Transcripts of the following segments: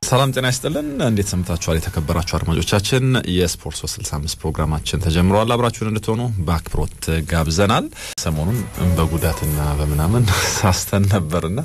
ሰላም ጤና ይስጥልን። እንዴት ሰምታችኋል? የተከበራችሁ አድማጮቻችን የስፖርት 365 ፕሮግራማችን ተጀምሯል። አብራችሁን እንድትሆኑ በአክብሮት ጋብዘናል። ሰሞኑን በጉዳትና በምናምን ሳስተን ነበርና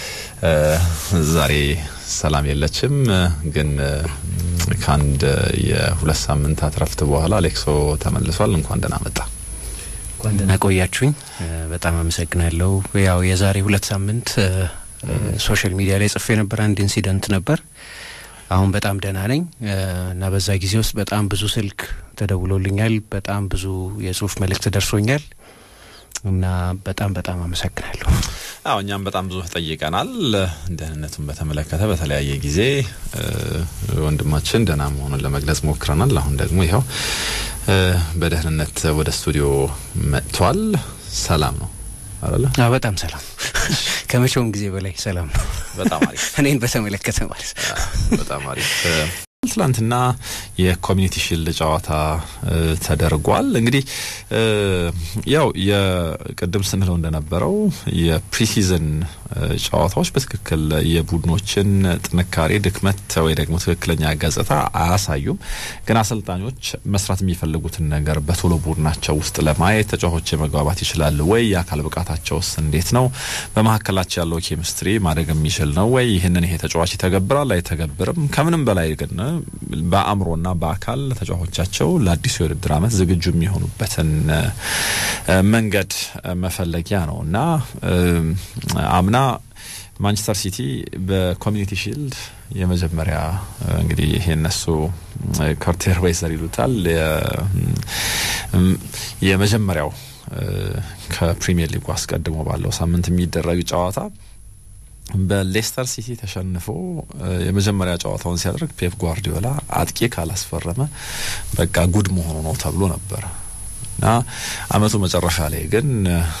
ዛሬ ሰላም የለችም። ግን ከአንድ የሁለት ሳምንታት ረፍት በኋላ አሌክሶ ተመልሷል። እንኳን ደህና መጣ። እንኳን ደህና ቆያችሁኝ። በጣም አመሰግናለሁ። ያው የዛሬ ሁለት ሳምንት ሶሻል ሚዲያ ላይ ጽፌ ነበር። አንድ ኢንሲደንት ነበር። አሁን በጣም ደህና ነኝ እና በዛ ጊዜ ውስጥ በጣም ብዙ ስልክ ተደውሎልኛል። በጣም ብዙ የጽሁፍ መልእክት ደርሶኛል እና በጣም በጣም አመሰግናለሁ። አዎ እኛም በጣም ብዙ ጠይቀናል። ደህንነቱን በተመለከተ በተለያየ ጊዜ ወንድማችን ደህና መሆኑን ለመግለጽ ሞክረናል። አሁን ደግሞ ይኸው በደህንነት ወደ ስቱዲዮ መጥቷል። ሰላም ነው አይደለ? በጣም ሰላም፣ ከመቼውም ጊዜ በላይ ሰላም ነው። በጣም አሪፍ። እኔን በተመለከተ ማለት በጣም አሪፍ። ትላንትና የኮሚኒቲ ሺልድ ጨዋታ ተደርጓል። እንግዲህ ያው የቅድም ስንለው እንደነበረው የፕሪሲዝን ጨዋታዎች በትክክል የቡድኖችን ጥንካሬ፣ ድክመት ወይ ደግሞ ትክክለኛ ገጽታ አያሳዩም። ግን አሰልጣኞች መስራት የሚፈልጉትን ነገር በቶሎ ቡድናቸው ውስጥ ለማየት ተጫዋቾች መግባባት ይችላሉ ወይ? የአካል ብቃታቸውስ እንዴት ነው? በመካከላቸው ያለው ኬሚስትሪ ማደግ የሚችል ነው ወይ? ይህንን ይሄ ተጫዋች ይተገብራል አይተገብርም? ከምንም በላይ ግን በአእምሮና በአካል ተጫዋቾቻቸው ለአዲሱ የውድድር ዓመት ዝግጁ የሚሆኑበትን መንገድ መፈለጊያ ነው እና አምና ማንቸስተር ሲቲ በኮሚኒቲ ሺልድ የመጀመሪያ እንግዲህ ይሄ እነሱ ኮርቴር ዌይዘር ይሉታል የመጀመሪያው ከፕሪሚየር ሊጉ አስቀድሞ ባለው ሳምንት የሚደረግ ጨዋታ በሌስተር ሲቲ ተሸንፎ የመጀመሪያ ጨዋታውን ሲያደርግ ፔፕ ጓርዲዮላ አጥቂ ካላስፈረመ በቃ ጉድ መሆኑ ነው ተብሎ ነበር እና አመቱ መጨረሻ ላይ ግን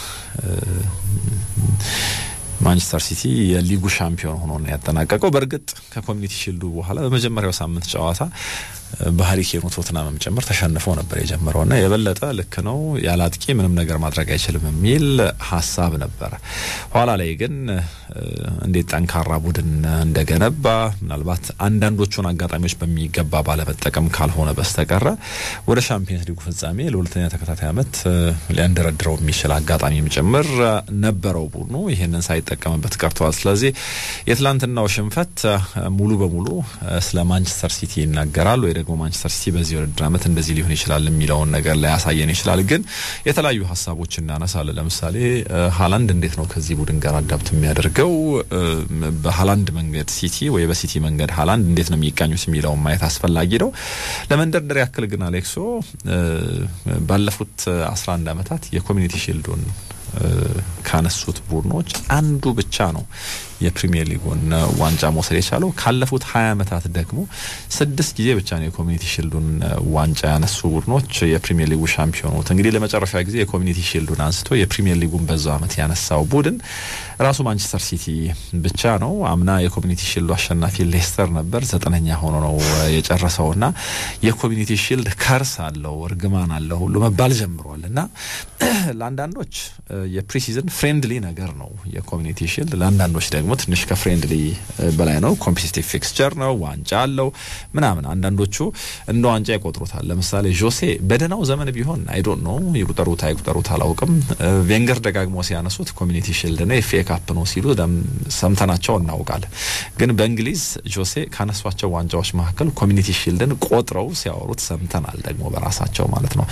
ማንቸስተር ሲቲ የሊጉ ሻምፒዮን ሆኖ ነው ያጠናቀቀው። በእርግጥ ከኮሚኒቲ ሺልዱ በኋላ በመጀመሪያው ሳምንት ጨዋታ በሀሪ ኬኑ ቶትናምም ጭምር ተሸንፈው ነበር የጀመረው እና የበለጠ ልክ ነው ያለ አጥቂ ምንም ነገር ማድረግ አይችልም የሚል ሀሳብ ነበረ። ኋላ ላይ ግን እንዴት ጠንካራ ቡድን እንደገነባ ምናልባት አንዳንዶቹን አጋጣሚዎች በሚገባ ባለመጠቀም ካልሆነ በስተቀረ ወደ ሻምፒየንስ ሊጉ ፍጻሜ ለሁለተኛ ተከታታይ ዓመት ሊያንደረድረው የሚችል አጋጣሚም ጭምር ነበረው ቡድኑ ይህንን ሳይጠቀምበት ቀርተዋል። ስለዚህ የትላንትናው ሽንፈት ሙሉ በሙሉ ስለ ማንቸስተር ሲቲ ይናገራል ወይ ደግሞ ማንቸስተር ሲቲ በዚህ ውድድር ዓመት እንደዚህ ሊሆን ይችላል የሚለውን ነገር ሊያሳየን ይችላል። ግን የተለያዩ ሀሳቦች እናነሳለን። ለምሳሌ ሀላንድ እንዴት ነው ከዚህ ቡድን ጋር አዳብት የሚያደርገው? በሀላንድ መንገድ ሲቲ ወይ በሲቲ መንገድ ሀላንድ እንዴት ነው የሚቃኙት የሚለውን ማየት አስፈላጊ ነው። ለመንደርደር ያክል ግን አሌክሶ ባለፉት 11 ዓመታት የኮሚኒቲ ሺልዱን ካነሱት ቡድኖች አንዱ ብቻ ነው የፕሪሚየር ሊጉን ዋንጫ መውሰድ የቻለው። ካለፉት ሀያ ዓመታት ደግሞ ስድስት ጊዜ ብቻ ነው የኮሚኒቲ ሺልዱን ዋንጫ ያነሱ ቡድኖች የፕሪሚየር ሊጉ ሻምፒዮኑት። እንግዲህ ለመጨረሻ ጊዜ የኮሚኒቲ ሺልዱን አንስቶ የፕሪሚየር ሊጉን በዛው ዓመት ያነሳው ቡድን ራሱ ማንቸስተር ሲቲ ብቻ ነው። አምና የኮሚኒቲ ሺልዱ አሸናፊ ሌስተር ነበር፣ ዘጠነኛ ሆኖ ነው የጨረሰው እና የኮሚኒቲ ሺልድ ከርስ አለው እርግማን አለው ሁሉ መባል ጀምሯል እና ለአንዳንዶች የፕሪሲዝን ፍሬንድሊ ነገር ነው የኮሚኒቲ ሺልድ ለአንዳንዶች ደግሞ ትንሽ ከፍሬንድሊ በላይ ነው። ኮምፒቲቲቭ ፊክስቸር ነው፣ ዋንጫ አለው ምናምን። አንዳንዶቹ እንደ ዋንጫ ይቆጥሩታል። ለምሳሌ ጆሴ በደህናው ዘመን ቢሆን አይዶን ነው ይቁጠሩት አይቁጠሩት አላውቅም። ቬንገር ደጋግሞ ሲያነሱት ኮሚኒቲ ሺልድ ነው ኤፍ ኤ ካፕ ነው ሲሉ ሰምተናቸው እናውቃለን። ግን በእንግሊዝ ጆሴ ካነሷቸው ዋንጫዎች መካከል ኮሚኒቲ ሺልድን ቆጥረው ሲያወሩት ሰምተናል፣ ደግሞ በራሳቸው ማለት ነው።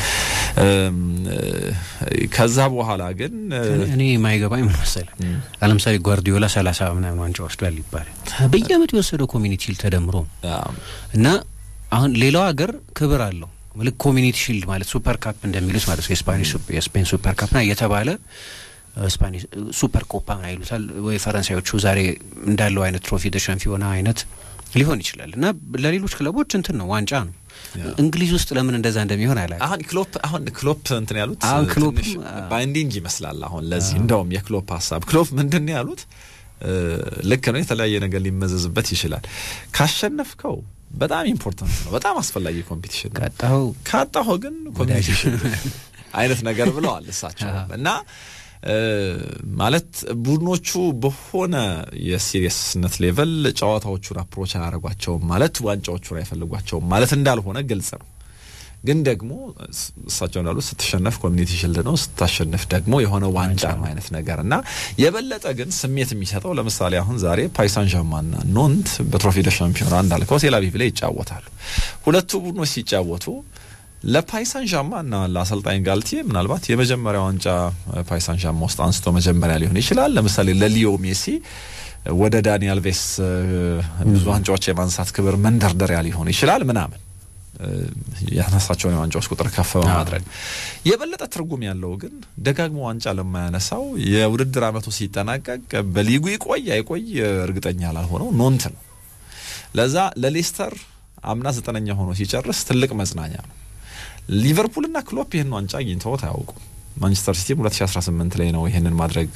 ከዛ በኋላ ግን እኔ የማይገባኝ ምን መሰለህ፣ ለምሳሌ ጓርዲዮላ ሰላሳ ምናምን ዋንጫ ወስዷል ይባላል። በየአመቱ የወሰደው ኮሚኒቲ ሺልድ ተደምሮ እና አሁን ሌላው ሀገር ክብር አለው ልክ ኮሚኒቲ ሺልድ ማለት ሱፐር ካፕ እንደሚሉት ማለት ነው። የስፓኒሽ የስፔን ሱፐር ካፕ ና እየተባለ ስፓኒሽ ሱፐር ኮፓ ምን ይሉታል ወይ ፈረንሳዮቹ ዛሬ እንዳለው አይነት ትሮፊ ደ ሻምፒዮና አይነት ሊሆን ይችላል እና ለሌሎች ክለቦች እንትን ነው ዋንጫ ነው። እንግሊዝ ውስጥ ለምን እንደዛ እንደሚሆን አላ አሁን ክሎፕ አሁን ክሎፕ እንትን ያሉት ክሎፕ ባይንዲንግ ይመስላል። አሁን ለዚህ እንደውም የክሎፕ ሀሳብ ክሎፕ ምንድን ነው ያሉት? ልክ ነው። የተለያየ ነገር ሊመዘዝበት ይችላል። ካሸነፍከው በጣም ኢምፖርታንት ነው፣ በጣም አስፈላጊ ኮምፒቲሽን ነው። ካጣኸው ካጣኸው ግን ኮምፒቲሽን አይነት ነገር ብለዋል እሳቸው እና ማለት ቡድኖቹ በሆነ የሲሪየስነት ሌቨል ጨዋታዎቹን አፕሮች አያደርጓቸውም ማለት ዋንጫዎቹን አይፈልጓቸውም ማለት እንዳልሆነ ግልጽ ነው። ግን ደግሞ እሳቸው እንዳሉ ስትሸነፍ ኮሚኒቲ ሽልድ ነው፣ ስታሸንፍ ደግሞ የሆነ ዋንጫ ነው አይነት ነገር እና የበለጠ ግን ስሜት የሚሰጠው ለምሳሌ አሁን ዛሬ ፓይሳን ዣማና ኖንት በትሮፊ ደ ሻምፒዮና እንዳልከው ቴላቪቭ ላይ ይጫወታሉ። ሁለቱ ቡድኖች ሲጫወቱ ለፓይሳን ዣማ እና ለአሰልጣኝ ጋልቲዬ ምናልባት የመጀመሪያ ዋንጫ ፓይሳን ዣማ ውስጥ አንስቶ መጀመሪያ ሊሆን ይችላል። ለምሳሌ ለሊዮ ሜሲ ወደ ዳኒ አልቬስ ብዙ ዋንጫዎች የማንሳት ክብር መንደርደሪያ ሊሆን ይችላል ምናምን ያነሳቸውን የዋንጫዎች ቁጥር ከፍ በማድረግ የበለጠ ትርጉም ያለው ግን ደጋግሞ ዋንጫ ለማያነሳው የውድድር ዓመቱ ሲጠናቀቅ በሊጉ ይቆይ አይቆይ እርግጠኛ ላልሆነው ኖንት ነው። ለዛ ለሌስተር አምና ዘጠነኛ ሆኖ ሲጨርስ ትልቅ መጽናኛ ነው። ሊቨርፑልና ክሎፕ ይህን ዋንጫ አግኝተውት አያውቁም። ማንቸስተር ሲቲም 2018 ላይ ነው ይህንን ማድረግ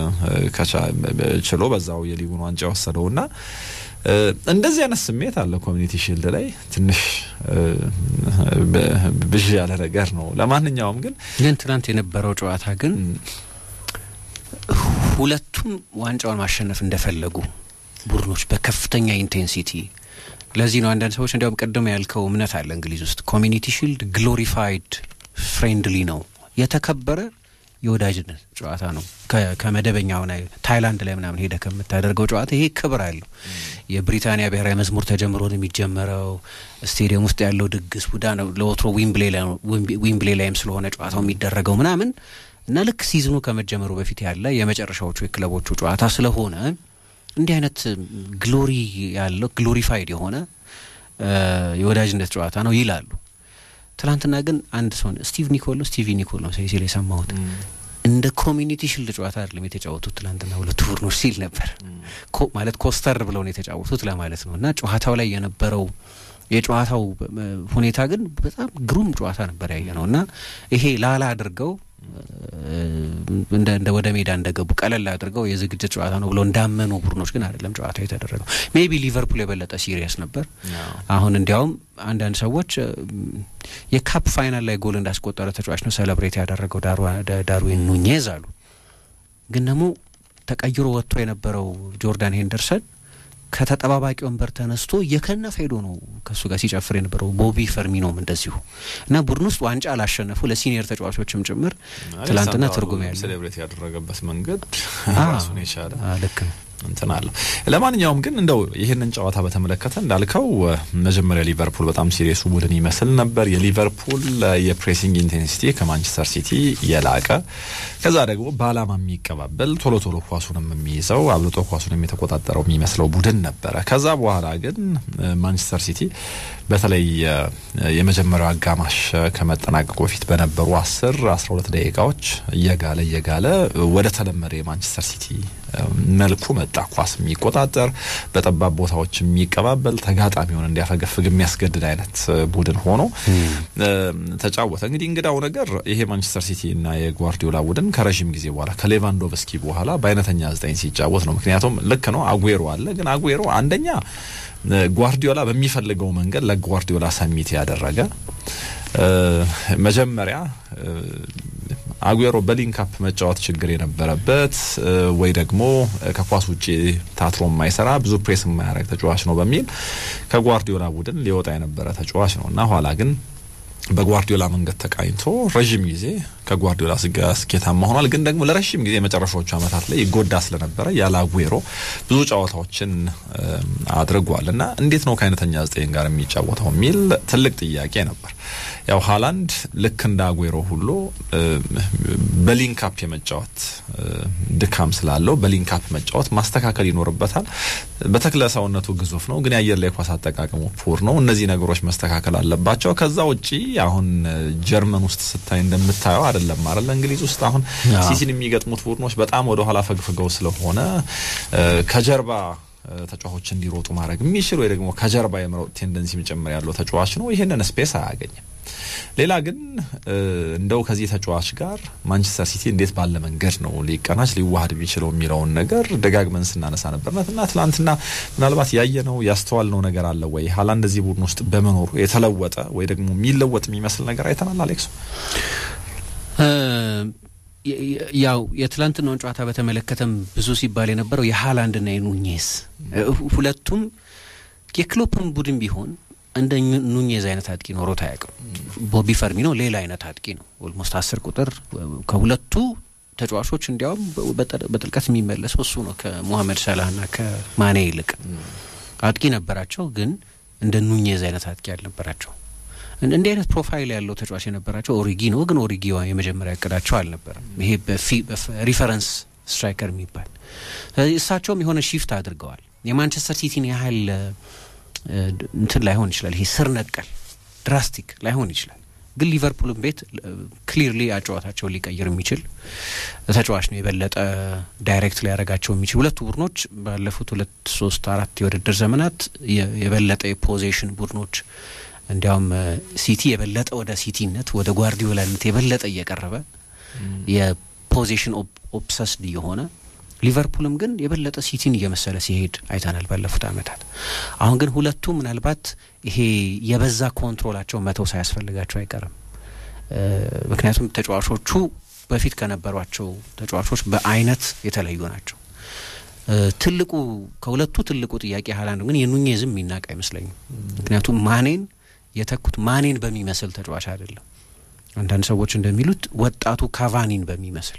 ችሎ በዛው የሊጉን ዋንጫ የወሰደውና እንደዚህ አይነት ስሜት አለ። ኮሚኒቲ ሺልድ ላይ ትንሽ ብዥ ያለ ነገር ነው። ለማንኛውም ግን ግን ትናንት የነበረው ጨዋታ ግን ሁለቱም ዋንጫውን ማሸነፍ እንደፈለጉ ቡድኖች በከፍተኛ ኢንቴንሲቲ ለዚህ ነው አንዳንድ ሰዎች እንዲያውም ቅድም ያልከው እምነት አለ እንግሊዝ ውስጥ ኮሚኒቲ ሺልድ ግሎሪፋይድ ፍሬንድሊ ነው የተከበረ የወዳጅነት ጨዋታ ነው። ከመደበኛው ታይላንድ ላይ ምናምን ሄደ ከምታደርገው ጨዋታ ይሄ ክብር አለው። የብሪታንያ ብሔራዊ መዝሙር ተጀምሮ ነው የሚጀመረው። ስቴዲየም ውስጥ ያለው ድግስ ቡዳ ነው። ለወትሮ ዊምብሌ ላይም ስለሆነ ጨዋታው የሚደረገው ምናምን እና ልክ ሲዝኑ ከመጀመሩ በፊት ያለ የመጨረሻዎቹ የክለቦቹ ጨዋታ ስለሆነ እንዲህ አይነት ግሎሪ ያለው ግሎሪፋይድ የሆነ የወዳጅነት ጨዋታ ነው ይላሉ። ትናንትና ግን አንድ ሰው ስቲቭ ኒኮል ነው ስቲቪ ኒኮል ነው ሲል የሰማሁት እንደ ኮሚኒቲ ሽልድ ጨዋታ አይደለም የተጫወቱት ትናንትና ሁለቱ ቡድኖች ሲል ነበር። ማለት ኮስተር ብለው ነው የተጫወቱት ለማለት ነው። እና ጨዋታው ላይ የነበረው የጨዋታው ሁኔታ ግን በጣም ግሩም ጨዋታ ነበር ያየ ነው እና ይሄ ላላ አድርገው እንደ ወደ ሜዳ እንደገቡ ቀለል አድርገው የዝግጅት ጨዋታ ነው ብለው እንዳመኑ ቡድኖች ግን አይደለም ጨዋታው የተደረገው። ሜቢ ሊቨርፑል የበለጠ ሲሪየስ ነበር። አሁን እንዲያውም አንዳንድ ሰዎች የካፕ ፋይናል ላይ ጎል እንዳስቆጠረ ተጫዋች ነው ሴሌብሬት ያደረገው ዳርዊን ኑኜዝ አሉ። ግን ደግሞ ተቀይሮ ወጥቶ የነበረው ጆርዳን ሄንደርሰን ከተጠባባቂ ወንበር ተነስቶ እየከነፈ ሄዶ ነው ከእሱ ጋር ሲጨፍር የነበረው። ቦቢ ፈርሚኖም እንደዚሁ እና ቡድን ውስጥ ዋንጫ ላሸነፉ ለሲኒየር ተጫዋቾችም ጭምር ትላንትና ትርጉም ያለው ሴሌብሬት ያደረገበት መንገድ ራሱን የቻለ ልክ ነው እንትን አለው። ለማንኛውም ግን እንደው ይህንን ጨዋታ በተመለከተ እንዳልከው መጀመሪያ ሊቨርፑል በጣም ሲሪየሱ ቡድን ይመስል ነበር። የሊቨርፑል የፕሬሲንግ ኢንቴንሲቲ ከማንቸስተር ሲቲ የላቀ ከዛ ደግሞ በዓላማ የሚቀባበል ቶሎ ቶሎ ኳሱንም የሚይዘው አብልጦ ኳሱንም የተቆጣጠረው የሚመስለው ቡድን ነበረ። ከዛ በኋላ ግን ማንቸስተር ሲቲ በተለይ የመጀመሪያው አጋማሽ ከመጠናቀቁ በፊት በነበሩ አስር አስራ ሁለት ደቂቃዎች እየጋለ እየጋለ ወደ ተለመደ የማንቸስተር ሲቲ መልኩ መጣ። ኳስ የሚቆጣጠር በጠባብ ቦታዎች የሚቀባበል ተጋጣሚውን እንዲያፈገፍግ የሚያስገድድ አይነት ቡድን ሆኖ ተጫወተ። እንግዲህ እንግዳው ነገር ይሄ ማንቸስተር ሲቲ እና የጓርዲዮላ ቡድን ከረዥም ጊዜ በኋላ ከሌቫንዶቭስኪ በኋላ በአይነተኛ ዘጠኝ ሲጫወት ነው። ምክንያቱም ልክ ነው አጉዌሮ አለ፣ ግን አጉዌሮ አንደኛ ጓርዲዮላ በሚፈልገው መንገድ ለጓርዲዮላ ሰሚት ያደረገ መጀመሪያ አጉዌሮ በሊንካፕ መጫወት ችግር የነበረበት ወይ ደግሞ ከኳስ ውጭ ታትሮ የማይሰራ ብዙ ፕሬስ የማያደርግ ተጫዋች ነው በሚል ከጓርዲዮላ ቡድን ሊወጣ የነበረ ተጫዋች ነው እና ኋላ ግን በጓርዲዮላ መንገድ ተቃኝቶ ረዥም ጊዜ ከጓርዲዮላ ጋር ስኬታማ ሆኗል። ግን ደግሞ ለረዥም ጊዜ የመጨረሻዎቹ ዓመታት ላይ ይጎዳ ስለነበረ ያለ አጉዌሮ ብዙ ጨዋታዎችን አድርጓል እና እንዴት ነው ከአይነተኛ ዘጠኝ ጋር የሚጫወተው የሚል ትልቅ ጥያቄ ነበር። ያው ሃላንድ ልክ እንደ አጉዌሮ ሁሉ በሊንካፕ የመጫወት ድካም ስላለው በሊንካፕ መጫወት ማስተካከል ይኖርበታል። በተክለ ሰውነቱ ግዙፍ ነው፣ ግን የአየር ላይ ኳስ አጠቃቀሙ ፑር ነው። እነዚህ ነገሮች መስተካከል አለባቸው። ከዛ ውጪ አሁን ጀርመን ውስጥ ስታይ እንደምታየው አይደለም አይደል? እንግሊዝ ውስጥ አሁን ሲሲን የሚገጥሙት ቡድኖች በጣም ወደ ኋላ ፈግፍገው ስለሆነ ከጀርባ ተጫዋቾች እንዲሮጡ ማድረግ የሚችል ወይ ደግሞ ከጀርባ የመሮጥ ቴንደንሲ መጨመር ያለው ተጫዋች ነው። ይህንን ስፔስ አያገኝም። ሌላ ግን እንደው ከዚህ ተጫዋች ጋር ማንቸስተር ሲቲ እንዴት ባለ መንገድ ነው ሊቀናጅ ሊዋሃድ የሚችለው የሚለውን ነገር ደጋግመን ስናነሳ ነበርነት እና ትናንትና ምናልባት ያየነው ያስተዋልነው ነገር አለ ወይ ሃላንድ እዚህ ቡድን ውስጥ በመኖሩ የተለወጠ ወይ ደግሞ የሚለወጥ የሚመስል ነገር አይተናል። አሌክሱ ያው የትላንትናውን ጨዋታ በተመለከተም ብዙ ሲባል የነበረው የሃላንድና የኑኜዝ ሁለቱም የክሎፕን ቡድን ቢሆን እንደ ኑኜዝ አይነት አጥቂ ኖሮት አያውቅም። ቦቢ ፈርሚኖ ሌላ አይነት አጥቂ ነው። ኦልሞስት አስር ቁጥር ከሁለቱ ተጫዋቾች እንዲያውም በጥልቀት የሚመለሰው እሱ ነው። ከሞሐመድ ሰላህና ከማኔ ይልቅ አጥቂ ነበራቸው፣ ግን እንደ ኑኜዝ አይነት አጥቂ አልነበራቸው። እንዲህ አይነት ፕሮፋይል ያለው ተጫዋች የነበራቸው ኦሪጊ ነው፣ ግን ኦሪጊ የመጀመሪያ እቅዳቸው አልነበረም። ይሄ ሪፈረንስ ስትራይከር የሚባል እሳቸውም የሆነ ሺፍት አድርገዋል። የማንቸስተር ሲቲን ያህል እንትን ላይሆን ይችላል። ይሄ ስር ነቀል ድራስቲክ ላይሆን ይችላል። ግን ሊቨርፑልን ቤት ክሊርሊ አጨዋታቸውን ሊቀይር የሚችል ተጫዋች ነው። የበለጠ ዳይሬክት ሊያደርጋቸው የሚችል ሁለቱ ቡድኖች ባለፉት ሁለት ሶስት አራት የውድድር ዘመናት የበለጠ የፖዜሽን ቡድኖች እንዲያውም ሲቲ የበለጠ ወደ ሲቲነት ወደ ጓርዲዮላነት የበለጠ እየቀረበ የፖዚሽን ኦብሰስድ የሆነ ሊቨርፑልም ግን የበለጠ ሲቲን እየመሰለ ሲሄድ አይተናል ባለፉት ዓመታት። አሁን ግን ሁለቱ ምናልባት ይሄ የበዛ ኮንትሮላቸው መተው ሳያስፈልጋቸው አይቀርም። ምክንያቱም ተጫዋቾቹ በፊት ከነበሯቸው ተጫዋቾች በአይነት የተለዩ ናቸው። ትልቁ ከሁለቱ ትልቁ ጥያቄ ሀላንድ ግን የኑኜዝም የሚናቅ አይመስለኝም። ምክንያቱም ማኔን የተኩት ማኔን በሚመስል ተጫዋች አይደለም። አንዳንድ ሰዎች እንደሚሉት ወጣቱ ካቫኒን በሚመስል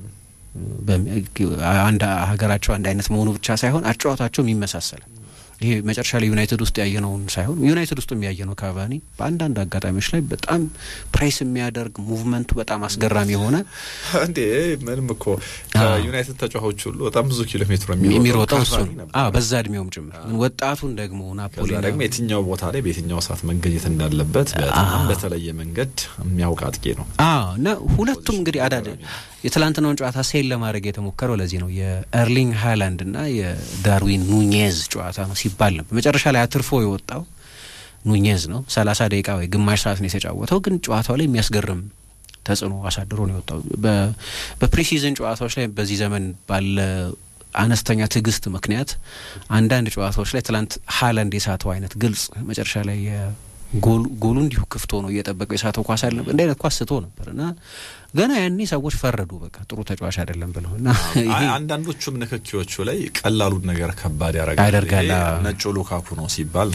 አንድ ሀገራቸው አንድ አይነት መሆኑ ብቻ ሳይሆን አጨዋወታቸውም ይመሳሰላል። ይሄ መጨረሻ ላይ ዩናይትድ ውስጥ ያየነውን ሳይሆን ዩናይትድ ውስጥ ያየነው ካቫኒ በአንዳንድ አጋጣሚዎች ላይ በጣም ፕሬስ የሚያደርግ ሙቭመንቱ በጣም አስገራሚ የሆነ እንዴ ምንም እኮ ከዩናይትድ ተጫዋቾች ሁሉ በጣም ብዙ ኪሎ ሜትር የሚሮጠው እሱ ነው። በዛ እድሜውም ጭምር ወጣቱን ደግሞ ናፖሊ ደግሞ የትኛው ቦታ ላይ በየትኛው ሰዓት መገኘት እንዳለበት በጣም በተለየ መንገድ የሚያውቅ አጥቂ ነው እና ሁለቱም እንግዲህ አዳደ የትላንትናውን ጨዋታ ሴል ለማድረግ የተሞከረው ለዚህ ነው። የኤርሊንግ ሃላንድ እና የዳርዊን ኑኜዝ ጨዋታ ነው ሲባል ነበር። መጨረሻ ላይ አትርፎ የወጣው ኑኜዝ ነው። ሰላሳ ደቂቃ ወይ ግማሽ ሰዓት ነው የተጫወተው፣ ግን ጨዋታው ላይ የሚያስገርም ተጽዕኖ አሳድሮ ነው የወጣው። በፕሪሲዝን ጨዋታዎች ላይ በዚህ ዘመን ባለ አነስተኛ ትዕግስት ምክንያት አንዳንድ ጨዋታዎች ላይ ትላንት ሃላንድ የሳተው አይነት ግልጽ መጨረሻ ላይ ጎሉ እንዲሁ ክፍት ሆኖ እየጠበቀው የሳተው ኳስ አልነበር። እንዲህ አይነት ኳስ ስቶ ነበር እና ገና ያኔ ሰዎች ፈረዱ። በቃ ጥሩ ተጫዋች አይደለም ብለው እና አንዳንዶቹም ንክኪዎቹ ላይ ቀላሉን ነገር ከባድ ያደርጋል። ነጩ ሉካኩ ነው ሲባል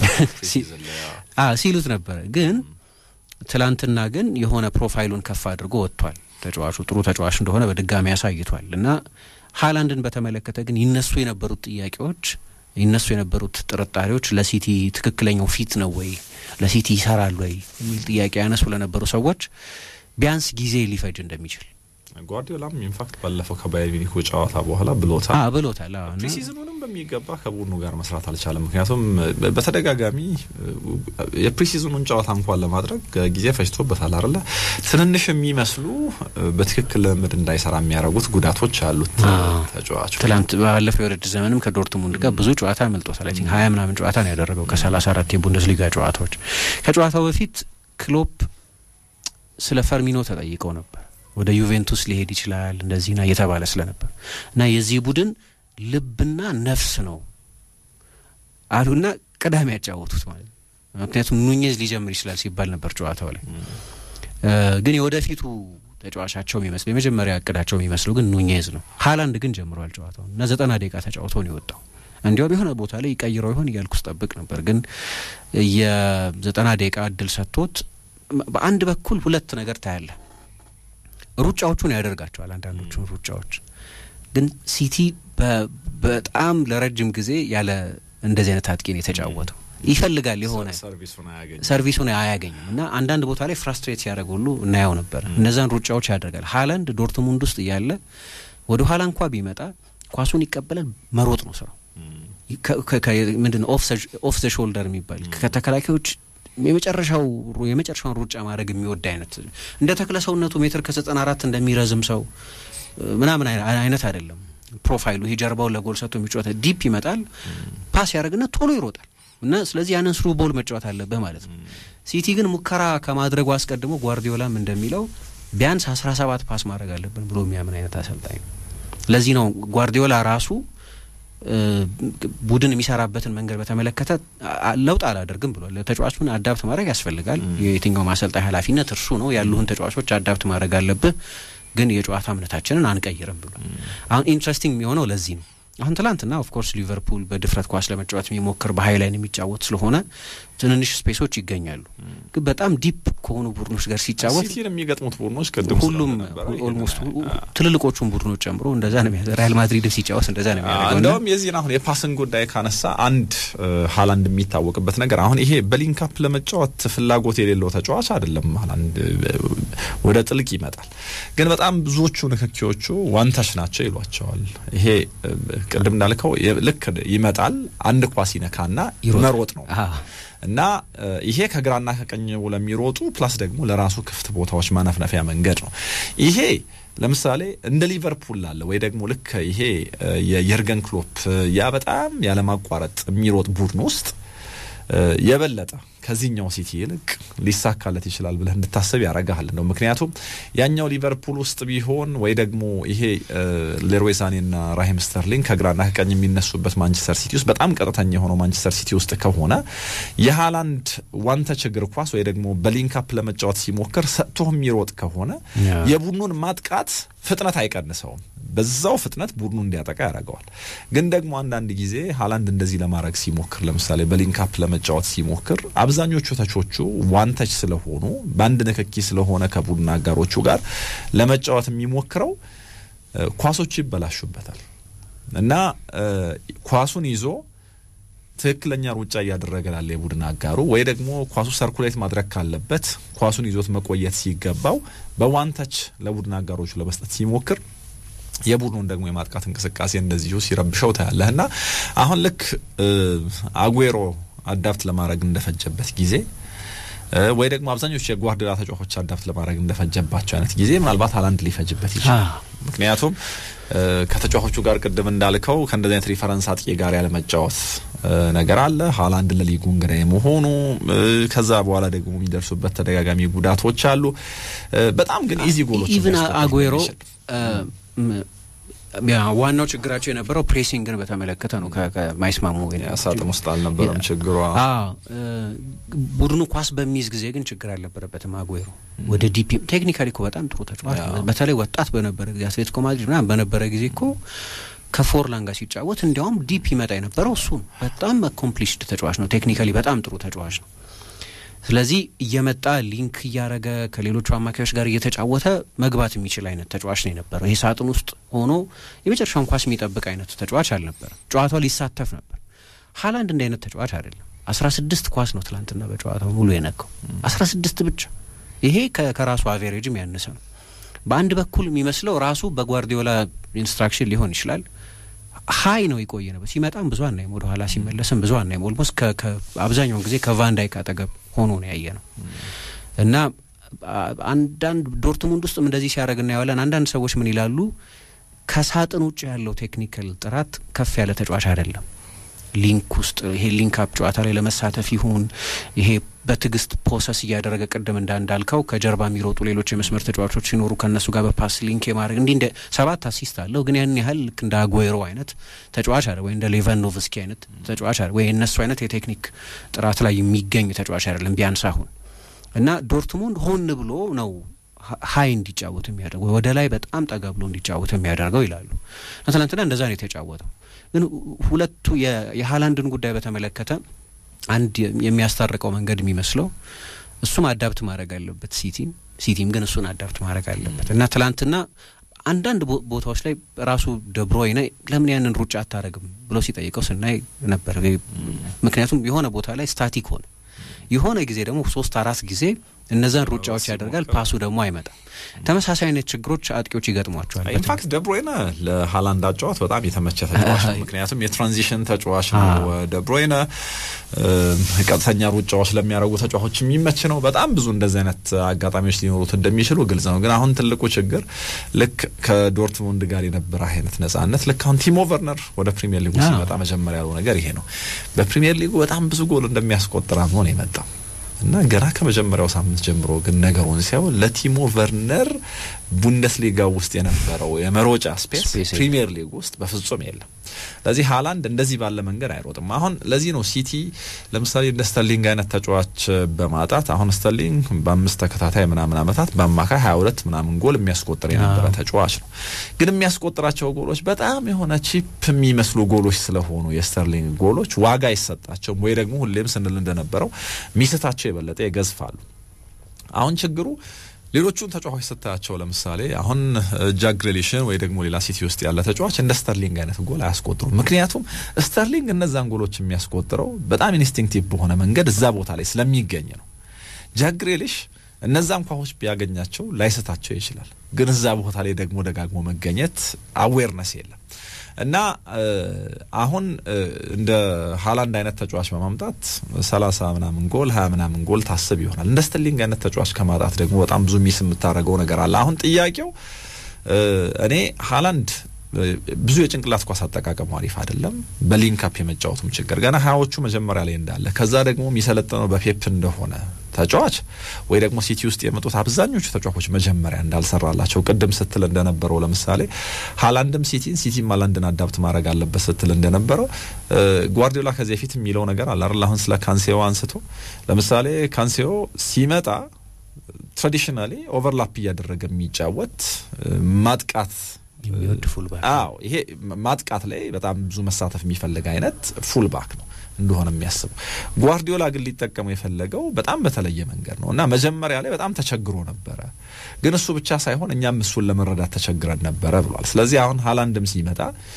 ሲሉት ነበረ። ግን ትላንትና ግን የሆነ ፕሮፋይሉን ከፍ አድርጎ ወጥቷል። ተጫዋቹ ጥሩ ተጫዋች እንደሆነ በድጋሚ ያሳይቷል እና ሃላንድን በተመለከተ ግን ይነሱ የነበሩት ጥያቄዎች ይነሱ የነበሩት ጥርጣሬዎች ለሲቲ ትክክለኛው ፊት ነው ወይ ለሲቲ ይሰራል ወይ የሚል ጥያቄ ያነሱ ለነበሩ ሰዎች ቢያንስ ጊዜ ሊፈጅ እንደሚችል ጓርዲዮላም ኢንፋክት ባለፈው ከባየር ሚኒኩ ጨዋታ በኋላ ብሎታል ብሎታል። ፕሪሲዝኑንም በሚገባ ከቡድኑ ጋር መስራት አልቻለም። ምክንያቱም በተደጋጋሚ የፕሪሲዝኑን ጨዋታ እንኳን ለማድረግ ጊዜ ፈጅቶበታል አይደለ? ትንንሽ የሚመስሉ በትክክል ልምድ እንዳይሰራ የሚያደርጉት ጉዳቶች አሉት ተጫዋቹ። ትላንት ባለፈው የውድድር ዘመንም ከዶርትሙንድ ጋር ብዙ ጨዋታ አመልጦታል። አይ ቲንክ ሀያ ምናምን ጨዋታ ነው ያደረገው ከሰላሳ አራት የቡንደስሊጋ ጨዋታዎች። ከጨዋታው በፊት ክሎፕ ስለ ፈርሚኖ ተጠይቀው ነበር ወደ ዩቬንቱስ ሊሄድ ይችላል እንደዚህና እየተባለ ስለነበር እና የዚህ ቡድን ልብና ነፍስ ነው አሉና ቅዳሜ ያጫወቱት ማለት ነው። ምክንያቱም ኑኜዝ ሊጀምር ይችላል ሲባል ነበር ጨዋታው ላይ ግን የወደፊቱ ተጫዋቻቸው የሚመስለው የመጀመሪያ እቅዳቸው የሚመስለው ግን ኑኜዝ ነው። ሀላንድ ግን ጀምሯል ጨዋታው እና ዘጠና ደቂቃ ተጫውቶ ነው የወጣው። እንዲያውም የሆነ ቦታ ላይ ይቀይረው ይሆን እያልኩ ስጠብቅ ነበር። ግን የዘጠና ደቂቃ እድል ሰጥቶት በአንድ በኩል ሁለት ነገር ታያለ። ሩጫዎቹን ያደርጋቸዋል አንዳንዶቹን ሩጫዎች ግን ሲቲ በጣም ለረጅም ጊዜ ያለ እንደዚህ አይነት አጥቂ ነው የተጫወተው። ይፈልጋል የሆነ ሰርቪሱን አያገኝም እና አንዳንድ ቦታ ላይ ፍራስትሬት ሲያደርግ ሁሉ እናየው ነበር። እነዛን ሩጫዎች ያደርጋል። ሀላንድ ዶርትሙንድ ውስጥ እያለ ወደ ኋላ እንኳ ቢመጣ ኳሱን ይቀበላል፣ መሮጥ ነው ስራው። ምንድን ኦፍ ዘ ሾልደር የሚባል ከተከላካዮች የመጨረሻው የመጨረሻውን ሩጫ ማድረግ የሚወድ አይነት እንደ ተክለ ሰውነቱ ሜትር ከዘጠና አራት እንደሚረዝም ሰው ምናምን አይነት አይደለም ፕሮፋይሉ። ይሄ ጀርባውን ለጎል ሰጥቶ የሚጫወት ዲፕ ይመጣል፣ ፓስ ያደርግና ቶሎ ይሮጣል እና ስለዚህ ያንን ስሩ ቦል መጫወት አለብህ ማለት ነው። ሲቲ ግን ሙከራ ከማድረጉ አስቀድሞ ጓርዲዮላም እንደሚለው ቢያንስ አስራ ሰባት ፓስ ማድረግ አለብን ብሎ የሚያምን አይነት አሰልጣኝ ነው። ለዚህ ነው ጓርዲዮላ ራሱ ቡድን የሚሰራበትን መንገድ በተመለከተ ለውጥ አላደርግም ብሏል። ተጫዋቹን አዳፕት ማድረግ ያስፈልጋል። የየትኛው ማሰልጣኝ ኃላፊነት እርሱ ነው። ያሉህን ተጫዋቾች አዳፕት ማድረግ አለብህ። ግን የጨዋታ እምነታችንን አንቀይርም ብሎ አሁን ኢንትረስቲንግ የሚሆነው ለዚህ ነው። አሁን ትላንትና ኦፍኮርስ ሊቨርፑል በድፍረት ኳስ ለመጫወት የሚሞክር በሀይ ላይን የሚጫወት ስለሆነ ትንንሽ ስፔሶች ይገኛሉ። ግን በጣም ዲፕ ከሆኑ ቡድኖች ጋር ሲጫወት ሲቲን የሚገጥሙት ቡድኖች ቅድም ሁሉም ኦልሞስት ትልልቆቹን ቡድኖች ጨምሮ እንደዛ ነው የሚያ ሪያል ማድሪድም ሲጫወት እንደዛ ነው የሚያደርገው። እንደውም የዚህን አሁን የፓስን ጉዳይ ካነሳ አንድ ሀላንድ የሚታወቅበት ነገር አሁን ይሄ በሊንካፕ ለመጫወት ፍላጎት የሌለው ተጫዋች አይደለም። ሀላንድ ወደ ጥልቅ ይመጣል፣ ግን በጣም ብዙዎቹ ንክኪዎቹ ዋንታች ናቸው ይሏቸዋል። ይሄ ቅድም እንዳልከው ልክ ይመጣል፣ አንድ ኳስ ይነካና መሮጥ ነው እና ይሄ ከግራና ከቀኝ ለሚሮጡ ፕላስ ደግሞ ለራሱ ክፍት ቦታዎች ማነፍነፊያ መንገድ ነው። ይሄ ለምሳሌ እንደ ሊቨርፑል ላለ ወይ ደግሞ ልክ ይሄ የየርገን ክሎፕ ያ በጣም ያለማቋረጥ የሚሮጥ ቡድን ውስጥ የበለጠ ከዚህኛው ሲቲ ይልቅ ሊሳካለት ይችላል ብለህ እንድታስብ ያረጋሃል ነው። ምክንያቱም ያኛው ሊቨርፑል ውስጥ ቢሆን ወይ ደግሞ ይሄ ሌሮይ ሳኔና ራሂም ስተርሊንግ ከግራና ከቀኝ የሚነሱበት ማንቸስተር ሲቲ ውስጥ በጣም ቀጥተኛ የሆነው ማንቸስተር ሲቲ ውስጥ ከሆነ የሃላንድ ዋንተች እግር ኳስ ወይ ደግሞ በሊንካፕ ለመጫወት ሲሞክር ሰጥቶ የሚሮጥ ከሆነ የቡድኑን ማጥቃት ፍጥነት አይቀንሰውም። በዛው ፍጥነት ቡድኑ እንዲያጠቃ ያደርገዋል። ግን ደግሞ አንዳንድ ጊዜ ሃላንድ እንደዚህ ለማድረግ ሲሞክር፣ ለምሳሌ በሊንካፕ ለመጫወት ሲሞክር አብዛኞቹ ተቾቹ ዋንተች ስለሆኑ በአንድ ንክኪ ስለሆነ ከቡድን አጋሮቹ ጋር ለመጫወት የሚሞክረው ኳሶቹ ይበላሹበታል እና ኳሱን ይዞ ትክክለኛ ሩጫ እያደረገ ላለ የቡድን አጋሩ ወይ ደግሞ ኳሱ ሰርኩሌት ማድረግ ካለበት ኳሱን ይዞት መቆየት ሲገባው በዋንተች ለቡድን አጋሮቹ ለመስጠት ሲሞክር የቡድኑን ደግሞ የማጥቃት እንቅስቃሴ እንደዚሁ ሲረብሸው ታያለህ እና አሁን ልክ አጉዌሮ አዳፕት ለማድረግ እንደፈጀበት ጊዜ ወይ ደግሞ አብዛኞቹ የጓርዲዮላ ተጫዋቾች አዳፕት ለማድረግ እንደፈጀባቸው አይነት ጊዜ ምናልባት ሃላንድ ሊፈጅበት ይችላል። ምክንያቱም ከተጫዋቾቹ ጋር ቅድም እንዳልከው ከእንደዚህ አይነት ሪፈረንስ አጥቂ ጋር ያለመጫወት ነገር አለ። ሃላንድ ለሊጉ እንግዳ የመሆኑ ከዛ በኋላ ደግሞ የሚደርሱበት ተደጋጋሚ ጉዳቶች አሉ። በጣም ግን ኢዚ ጎሎች ኢቭን አጉዌሮ ዋናው ችግራቸው የነበረው ፕሬሲንግን በተመለከተ ነው። ከማይስማሙ ሳጥን ውስጥ አልነበረም ችግሯ። ቡድኑ ኳስ በሚይዝ ጊዜ ግን ችግር አልነበረበትም። አጉዌሮ ወደ ዲፒ ቴክኒካሊ እኮ በጣም ጥሩ ተጫዋች ነው። በተለይ ወጣት በነበረ ጊዜ አትሌቲኮ ማድሪድ ምናምን በነበረ ጊዜ እኮ ከፎርላን ጋር ሲጫወት እንዲያውም ዲፕ ይመጣ የነበረው እሱ ነው። በጣም አኮምፕሊሽድ ተጫዋች ነው። ቴክኒካሊ በጣም ጥሩ ተጫዋች ነው። ስለዚህ እየመጣ ሊንክ እያረገ ከሌሎቹ አማካዮች ጋር እየተጫወተ መግባት የሚችል አይነት ተጫዋች ነው የነበረው። ይሄ ሳጥን ውስጥ ሆኖ የመጨረሻውን ኳስ የሚጠብቅ አይነት ተጫዋች አልነበረም። ጨዋታው ሊሳተፍ ነበር። ሃላንድ እንደ አይነት ተጫዋች አይደለም። አስራ ስድስት ኳስ ነው ትላንትና በጨዋታው ሙሉ የነካው አስራ ስድስት ብቻ። ይሄ ከራሱ አቬሬጅም ያነሰ ነው። በአንድ በኩል የሚመስለው ራሱ በጓርዲዮላ ኢንስትራክሽን ሊሆን ይችላል ሀይ ነው የቆየ ነበር። ሲመጣም ብዙ አናይም፣ ወደ ኋላ ሲመለስም ብዙ አናይም። ኦልሞስት አብዛኛውን ጊዜ ከቫንዳይክ አጠገብ ሆኖ ነው ያየ ነው እና አንዳንድ ዶርትሙንድ ውስጥም እንደዚህ ሲያደርግ እናየዋለን። አንዳንድ ሰዎች ምን ይላሉ? ከሳጥን ውጭ ያለው ቴክኒካል ጥራት ከፍ ያለ ተጫዋች አይደለም። ሊንክ ውስጥ ይሄ ሊንክ አፕ ጨዋታ ላይ ለመሳተፍ ይሁን ይሄ በትዕግስት ፖሰስ እያደረገ ቅድም እንዳ እንዳልከው ከጀርባ የሚሮጡ ሌሎች የመስመር ተጫዋቾች ሲኖሩ ከእነሱ ጋር በፓስ ሊንክ የማድረግ እንዲህ እንደ ሰባት አሲስት አለው። ግን ያን ያህል ልክ እንደ አጉዌሮ አይነት ተጫዋች አለ ወይ እንደ ሌቫኖቭስኪ አይነት ተጫዋች አለ ወይ እነሱ አይነት የቴክኒክ ጥራት ላይ የሚገኝ ተጫዋች አይደለም ቢያንስ አሁን እና ዶርትሙንድ ሆን ብሎ ነው ሀይ እንዲጫወት የሚያደርገው ወደ ላይ በጣም ጠጋ ብሎ እንዲጫወት የሚያደርገው ይላሉ። ትናንትና እንደዛ ነው የተጫወተው። ግን ሁለቱ የሀላንድን ጉዳይ በተመለከተ አንድ የሚያስታርቀው መንገድ የሚመስለው እሱም አዳፕት ማድረግ አለበት ሲቲም ሲቲም ግን እሱን አዳፕት ማድረግ አለበት እና ትላንትና አንዳንድ ቦታዎች ላይ ራሱ ደብሮይነ ለምን ያንን ሩጫ አታረግም ብሎ ሲጠይቀው ስናይ ነበር። ምክንያቱም የሆነ ቦታ ላይ ስታቲክ ሆነ፣ የሆነ ጊዜ ደግሞ ሶስት አራት ጊዜ እነዛን ሩጫዎች ያደርጋል። ፓሱ ደግሞ አይመጣም። ተመሳሳይ አይነት ችግሮች አጥቂዎች ይገጥሟቸዋል። ኢንፋክት ደብሮይነ ለሀላንድ አጫዋት በጣም የተመቸ ተጫዋች ነው። ምክንያቱም የትራንዚሽን ተጫዋች ነው። ደብሮይነ ቀጥተኛ ሩጫዎች ለሚያደርጉ ተጫዋቾች የሚመች ነው። በጣም ብዙ እንደዚህ አይነት አጋጣሚዎች ሊኖሩት እንደሚችሉ ግልጽ ነው። ግን አሁን ትልቁ ችግር ልክ ከዶርትሙንድ ጋር የነበረ አይነት ነጻነት ልክ አሁን ቲሞ ቨርነር ወደ ፕሪሚየር ሊጉ ሲመጣ መጀመሪያ ያለው ነገር ይሄ ነው። በፕሪሚየር ሊጉ በጣም ብዙ ጎል እንደሚያስቆጥር አምኖ ነው የመጣው እና ገና ከመጀመሪያው ሳምንት ጀምሮ ግን ነገሩን ሲያው ለቲሞ ቨርነር ቡንደስሊጋ ውስጥ የነበረው የመሮጫ ስፔስ ፕሪሚየር ሊግ ውስጥ በፍጹም የለም። ለዚህ ሃላንድ እንደዚህ ባለ መንገድ አይሮጥም። አሁን ለዚህ ነው ሲቲ ለምሳሌ እንደ ስተርሊንግ አይነት ተጫዋች በማጣት አሁን ስተርሊንግ በአምስት ተከታታይ ምናምን ዓመታት በአማካይ ሀያ ሁለት ምናምን ጎል የሚያስቆጥር የነበረ ተጫዋች ነው። ግን የሚያስቆጥራቸው ጎሎች በጣም የሆነ ቺፕ የሚመስሉ ጎሎች ስለሆኑ የስተርሊንግ ጎሎች ዋጋ አይሰጣቸውም፣ ወይ ደግሞ ሁሌም ስንል እንደነበረው ሚስታቸው የበለጠ ይገዝፋሉ። አሁን ችግሩ ሌሎቹን ተጫዋቾች ስታያቸው ለምሳሌ አሁን ጃክ ግሬሊሽን ወይ ደግሞ ሌላ ሲቲ ውስጥ ያለ ተጫዋች እንደ ስተርሊንግ አይነት ጎል አያስቆጥሩም። ምክንያቱም ስተርሊንግ እነዛን ጎሎች የሚያስቆጥረው በጣም ኢንስቲንክቲቭ በሆነ መንገድ እዛ ቦታ ላይ ስለሚገኝ ነው። ጃክ ግሬሊሽ እነዛን ኳሶች ቢያገኛቸው ላይስታቸው ይችላል። ግን እዛ ቦታ ላይ ደግሞ ደጋግሞ መገኘት አዌርነስ የለም እና አሁን እንደ ሀላንድ አይነት ተጫዋች በማምጣት ሰላሳ ምናምን ጎል ሀያ ምናምን ጎል ታስብ ይሆናል። እንደ ስተርሊንግ አይነት ተጫዋች ከማጣት ደግሞ በጣም ብዙ ሚስ የምታደርገው ነገር አለ። አሁን ጥያቄው እኔ ሀላንድ ብዙ የጭንቅላት ኳስ አጠቃቀሙ አሪፍ አይደለም። በሊንካፕ የመጫወቱም ችግር ገና ሀያዎቹ መጀመሪያ ላይ እንዳለ ከዛ ደግሞ የሚሰለጥነው በፔፕ እንደሆነ ተጫዋች ወይ ደግሞ ሲቲ ውስጥ የመጡት አብዛኞቹ ተጫዋቾች መጀመሪያ እንዳልሰራላቸው ቅድም ስትል እንደነበረው ለምሳሌ ሀላንድም ሲቲን ሲቲም ሀላንድን አዳፕት ማድረግ አለበት ስትል እንደነበረው ጓርዲዮላ ከዚህ በፊት የሚለው ነገር አለ አይደል? አሁን ስለ ካንሴዮ አንስቶ ለምሳሌ ካንሴዮ ሲመጣ ትራዲሽናሊ ኦቨርላፕ እያደረገ የሚጫወት ማጥቃት የሚወድ ፉልባክ አዎ፣ ይሄ ማጥቃት ላይ በጣም ብዙ መሳተፍ የሚፈልግ አይነት ፉልባክ ነው እንደሆነ የሚያስበው። ጓርዲዮላ ግን ሊጠቀመው የፈለገው በጣም በተለየ መንገድ ነው እና መጀመሪያ ላይ በጣም ተቸግሮ ነበረ። ግን እሱ ብቻ ሳይሆን እኛም እሱን ለመረዳት ተቸግረን ነበረ ብሏል። ስለዚህ አሁን ሀላንድም ሲመጣ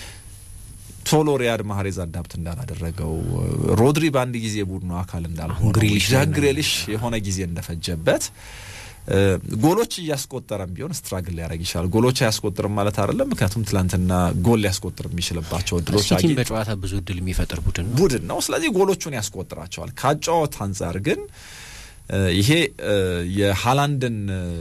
ቶሎ ሪያድ ማህሬዝ አዳፕት እንዳላደረገው ሮድሪ በአንድ ጊዜ ቡድኑ አካል እንዳልሆነ ጃክ ግሬሊሽ የሆነ ጊዜ እንደፈጀበት ጎሎች እያስቆጠረም ቢሆን ስትራግል ሊያደርግ ይችላል። ጎሎች አያስቆጥርም ማለት አይደለም። ምክንያቱም ትላንትና ጎል ሊያስቆጥር የሚችልባቸው እድሎች ሲቲም በጨዋታ ብዙ እድል የሚፈጥር ቡድን ነው ቡድን ነው። ስለዚህ ጎሎቹን ያስቆጥራቸዋል። ከአጨዋወት አንጻር ግን ይሄ የሀላንድን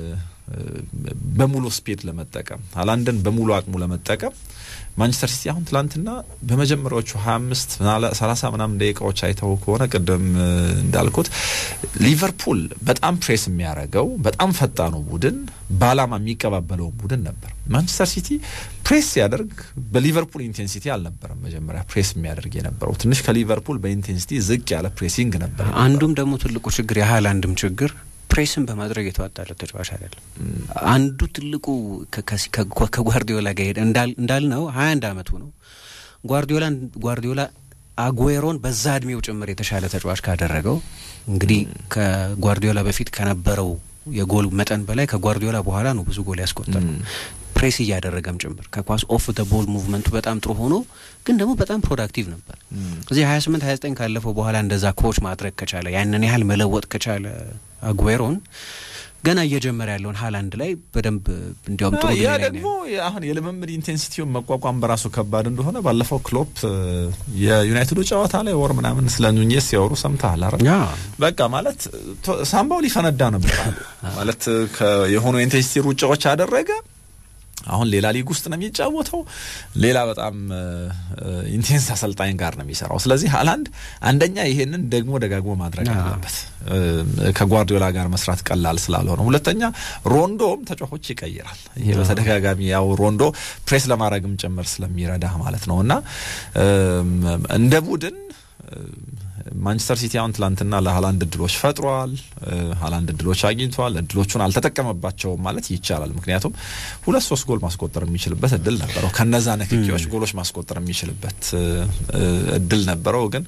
በሙሉ ስፒድ ለመጠቀም ሀላንድን በሙሉ አቅሙ ለመጠቀም ማንቸስተር ሲቲ አሁን ትላንትና በመጀመሪያዎቹ ሀያ አምስት ሰላሳ ምናምን ደቂቃዎች አይተው ከሆነ ቅድም እንዳልኩት ሊቨርፑል በጣም ፕሬስ የሚያደርገው በጣም ፈጣኑ ቡድን በአላማ የሚቀባበለው ቡድን ነበር። ማንቸስተር ሲቲ ፕሬስ ሲያደርግ በሊቨርፑል ኢንቴንሲቲ አልነበረም። መጀመሪያ ፕሬስ የሚያደርግ የነበረው ትንሽ ከሊቨርፑል በኢንቴንሲቲ ዝቅ ያለ ፕሬሲንግ ነበር። አንዱም ደግሞ ትልቁ ችግር የሀላንድም ችግር ፕሬስን በማድረግ የተዋጣለት ተጫዋች አይደለም። አንዱ ትልቁ ከጓርዲዮላ ጋር ሄደ እንዳልነው ሀያ አንድ አመቱ ነው። ጓርዲዮላ ጓርዲዮላ አጉዌሮን በዛ እድሜው ጭምር የተሻለ ተጫዋች ካደረገው እንግዲህ ከጓርዲዮላ በፊት ከነበረው የጎል መጠን በላይ ከጓርዲዮላ በኋላ ነው ብዙ ጎል ያስቆጠረው ፕሬስ እያደረገም ጭምር ከኳስ ኦፍ ደ ቦል ሙቭመንቱ በጣም ጥሩ ሆኖ ግን ደግሞ በጣም ፕሮዳክቲቭ ነበር። እዚህ ሀያ ስምንት ሀያ ዘጠኝ ካለፈው በኋላ እንደዛ ኮች ማድረግ ከቻለ ያንን ያህል መለወጥ ከቻለ አጉዌሮን ገና እየጀመረ ያለውን ሀላንድ ላይ በደንብ እንዲያውም ጥሩ ያ ደግሞ አሁን የልምምድ ኢንቴንሲቲውን መቋቋም በራሱ ከባድ እንደሆነ ባለፈው ክሎፕ የዩናይትዱ ጨዋታ ላይ ወር ምናምን ስለ ኑኜስ ሲያወሩ ሰምተሃል አይደል? በቃ ማለት ሳምባው ሊፈነዳ ነበር ማለት የሆኑ ኢንቴንሲቲ ሩጫዎች አደረገ። አሁን ሌላ ሊግ ውስጥ ነው የሚጫወተው። ሌላ በጣም ኢንቴንስ አሰልጣኝ ጋር ነው የሚሰራው። ስለዚህ ሀላንድ አንደኛ ይሄንን ደግሞ ደጋግሞ ማድረግ አለበት፣ ከጓርዲዮላ ጋር መስራት ቀላል ስላልሆነ፣ ሁለተኛ ሮንዶም ተጫዋቾች ይቀይራል። ይሄ በተደጋጋሚ ያው ሮንዶ ፕሬስ ለማድረግም ጭምር ስለሚረዳ ማለት ነው እና እንደ ቡድን ማንቸስተር ሲቲ አሁን ትላንትና ለሀላንድ እድሎች ፈጥሯል። ሀላንድ እድሎች አግኝቷል። እድሎቹን አልተጠቀመባቸውም ማለት ይቻላል። ምክንያቱም ሁለት ሶስት ጎል ማስቆጠር የሚችልበት እድል ነበረው። ከነዛ ንክኪዎች ጎሎች ማስቆጠር የሚችልበት እድል ነበረው። ግን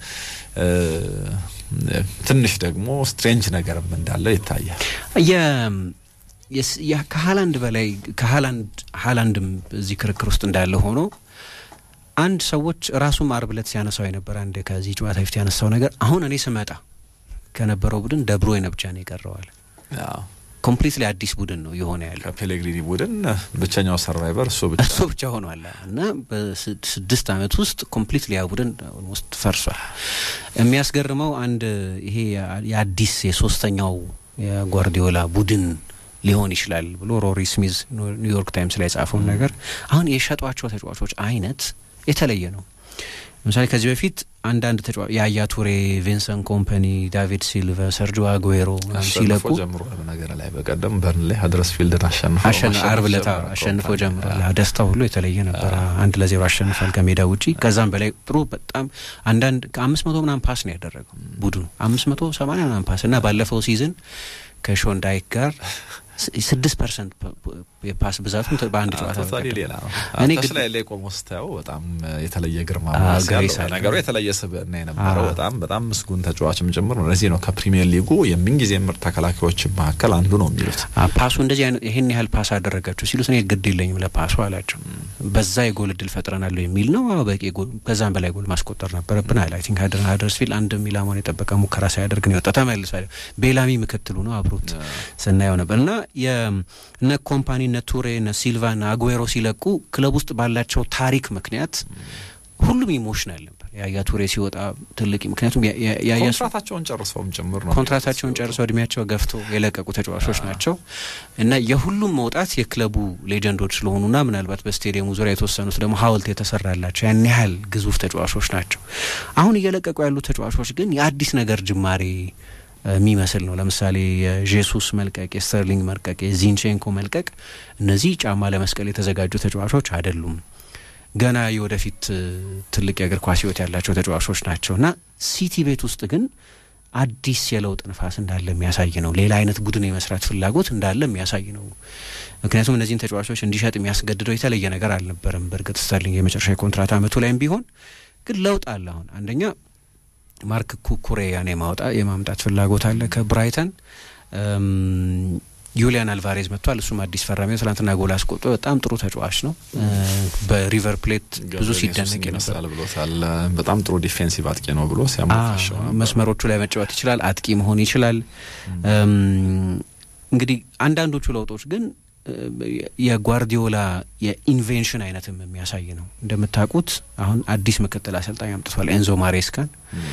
ትንሽ ደግሞ ስትሬንጅ ነገርም እንዳለ ይታያል። ከሀላንድ በላይ ከሀላንድ ሀላንድም እዚህ ክርክር ውስጥ እንዳለ ሆኖ አንድ ሰዎች ራሱም አርብ ዕለት ሲያነሳው የነበረ አንድ ከዚህ ጨዋታ ፊት ያነሳው ነገር አሁን እኔ ስመጣ ከነበረው ቡድን ደብሮይነ ብቻ ነው የቀረዋል። ኮምፕሊትሊ አዲስ ቡድን ነው የሆነ ያለው። ከፔሌግሪኒ ቡድን ብቸኛው ሰርቫይቨር እሱ ብቻ እሱ ብቻ ሆኗል እና በስድስት ዓመት ውስጥ ኮምፕሊትሊ ያ ቡድን ውስጥ ፈርሷል። የሚያስገርመው አንድ ይሄ የአዲስ የሶስተኛው የጓርዲዮላ ቡድን ሊሆን ይችላል ብሎ ሮሪ ስሚዝ ኒውዮርክ ታይምስ ላይ የጻፈውን ነገር አሁን የሸጧቸው ተጫዋቾች አይነት የተለየ ነው። ለምሳሌ ከዚህ በፊት አንዳንድ ተጫዋች የአያ ቱሬ፣ ቪንሰንት ኮምፓኒ፣ ዳቪድ ሲልቫ፣ ሰርጆ አጉዌሮ ሲለቁ ጀምሯል። ነገር ላይ በቀደም በርን ላይ ሀድረስፊልድን አሸንፎ አርብ ዕለት አሸንፎ ጀምሯል። ደስታው ሁሉ የተለየ ነበረ። አንድ ለዜሮ አሸንፏል ከሜዳ ውጪ። ከዛም በላይ ጥሩ በጣም አንዳንድ ከአምስት መቶ ምናምን ፓስ ነው ያደረገው ቡድኑ አምስት መቶ ሰማንያ ምናምን ፓስ እና ባለፈው ሲዝን ከሾንዳይክ ጋር ስድስት ፐርሰንት የፓስ ብዛቱን በአንድ ጨዋታ ሌላ ነው። ተች ላይ ላይ ቆሞ ስታየው በጣም የተለየ ግርማ ነገሩ የተለየ ስብዕና የነበረው በጣም በጣም ምስጉን ተጫዋችም ጭምር ነው። ለዚህ ነው ከፕሪሚየር ሊጉ የምንጊዜ ምርጥ ተከላካዮች መካከል አንዱ ነው የሚሉት። ፓሱ እንደዚህ አይነት ይህን ያህል ፓስ አደረጋችሁ ሲሉት እኔ ግድ የለኝም ለፓሱ አላቸው። በዛ የጎል እድል ፈጥረናለሁ የሚል ነው። በቂ ጎል ከዛም በላይ ጎል ማስቆጠር ነበረብን አለ። አይ ቲንክ ሀደርስፊልድ አንድ ኢላማውን የጠበቀ ሙከራ ሳያደርግ ነው የወጣ። ተመልሷል። ቤላሚ ምክትሉ ነው አብሮት ስናየው ነበር እና እነ ኮምፓኒ እነ ቱሬ እነ ሲልቫ እነ አጉዌሮ ሲለቁ ክለብ ውስጥ ባላቸው ታሪክ ምክንያት ሁሉም ኢሞሽናል ነበር። ያያ ቱሬ ሲወጣ ትልቅ ምክንያቱም ኮንትራታቸውን ጨርሰውም ጭምር ነው ኮንትራታቸውን ጨርሰው እድሜያቸው ገፍቶ የለቀቁ ተጫዋቾች ናቸው እና የሁሉም መውጣት የክለቡ ሌጀንዶች ስለሆኑና ምናልባት በስቴዲየሙ ዙሪያ የተወሰኑት ደግሞ ሐውልት የተሰራላቸው ያን ያህል ግዙፍ ተጫዋቾች ናቸው። አሁን እየለቀቁ ያሉ ተጫዋቾች ግን የአዲስ ነገር ጅማሬ የሚመስል ነው። ለምሳሌ የጄሱስ መልቀቅ፣ የስተርሊንግ መልቀቅ፣ የዚንቼንኮ መልቀቅ እነዚህ ጫማ ለመስቀል የተዘጋጁ ተጫዋቾች አይደሉም። ገና የወደፊት ትልቅ የእግር ኳስ ሕይወት ያላቸው ተጫዋቾች ናቸው እና ሲቲ ቤት ውስጥ ግን አዲስ የለውጥ ንፋስ እንዳለ የሚያሳይ ነው። ሌላ አይነት ቡድን የመስራት ፍላጎት እንዳለ የሚያሳይ ነው። ምክንያቱም እነዚህን ተጫዋቾች እንዲሸጥ የሚያስገድደው የተለየ ነገር አልነበረም። በእርግጥ ስተርሊንግ የመጨረሻ የኮንትራት አመቱ ላይም ቢሆን ግን ለውጥ አለ። አሁን አንደኛ ማርክ ኩኩሬያን የማውጣ የማምጣት ፍላጎት አለ ከብራይተን። ዩሊያን አልቫሬዝ መጥቷል። እሱም አዲስ ፈራሚ ነው። ትናንትና ጎል አስቆጥቶ በጣም ጥሩ ተጫዋች ነው። በሪቨር ፕሌት ብዙ ሲደነቅ ይመስላል ብሎታል። በጣም ጥሩ ዲፌንሲቭ አጥቂ ነው ብሎ ሲያሞካሸው መስመሮቹ ላይ መጫወት ይችላል፣ አጥቂ መሆን ይችላል። እንግዲህ አንዳንዶቹ ለውጦች ግን የጓርዲዮላ የኢንቬንሽን አይነትም የሚያሳይ ነው። እንደምታውቁት አሁን አዲስ ምክትል አሰልጣኝ አምጥቷል ኤንዞ ማሬስካን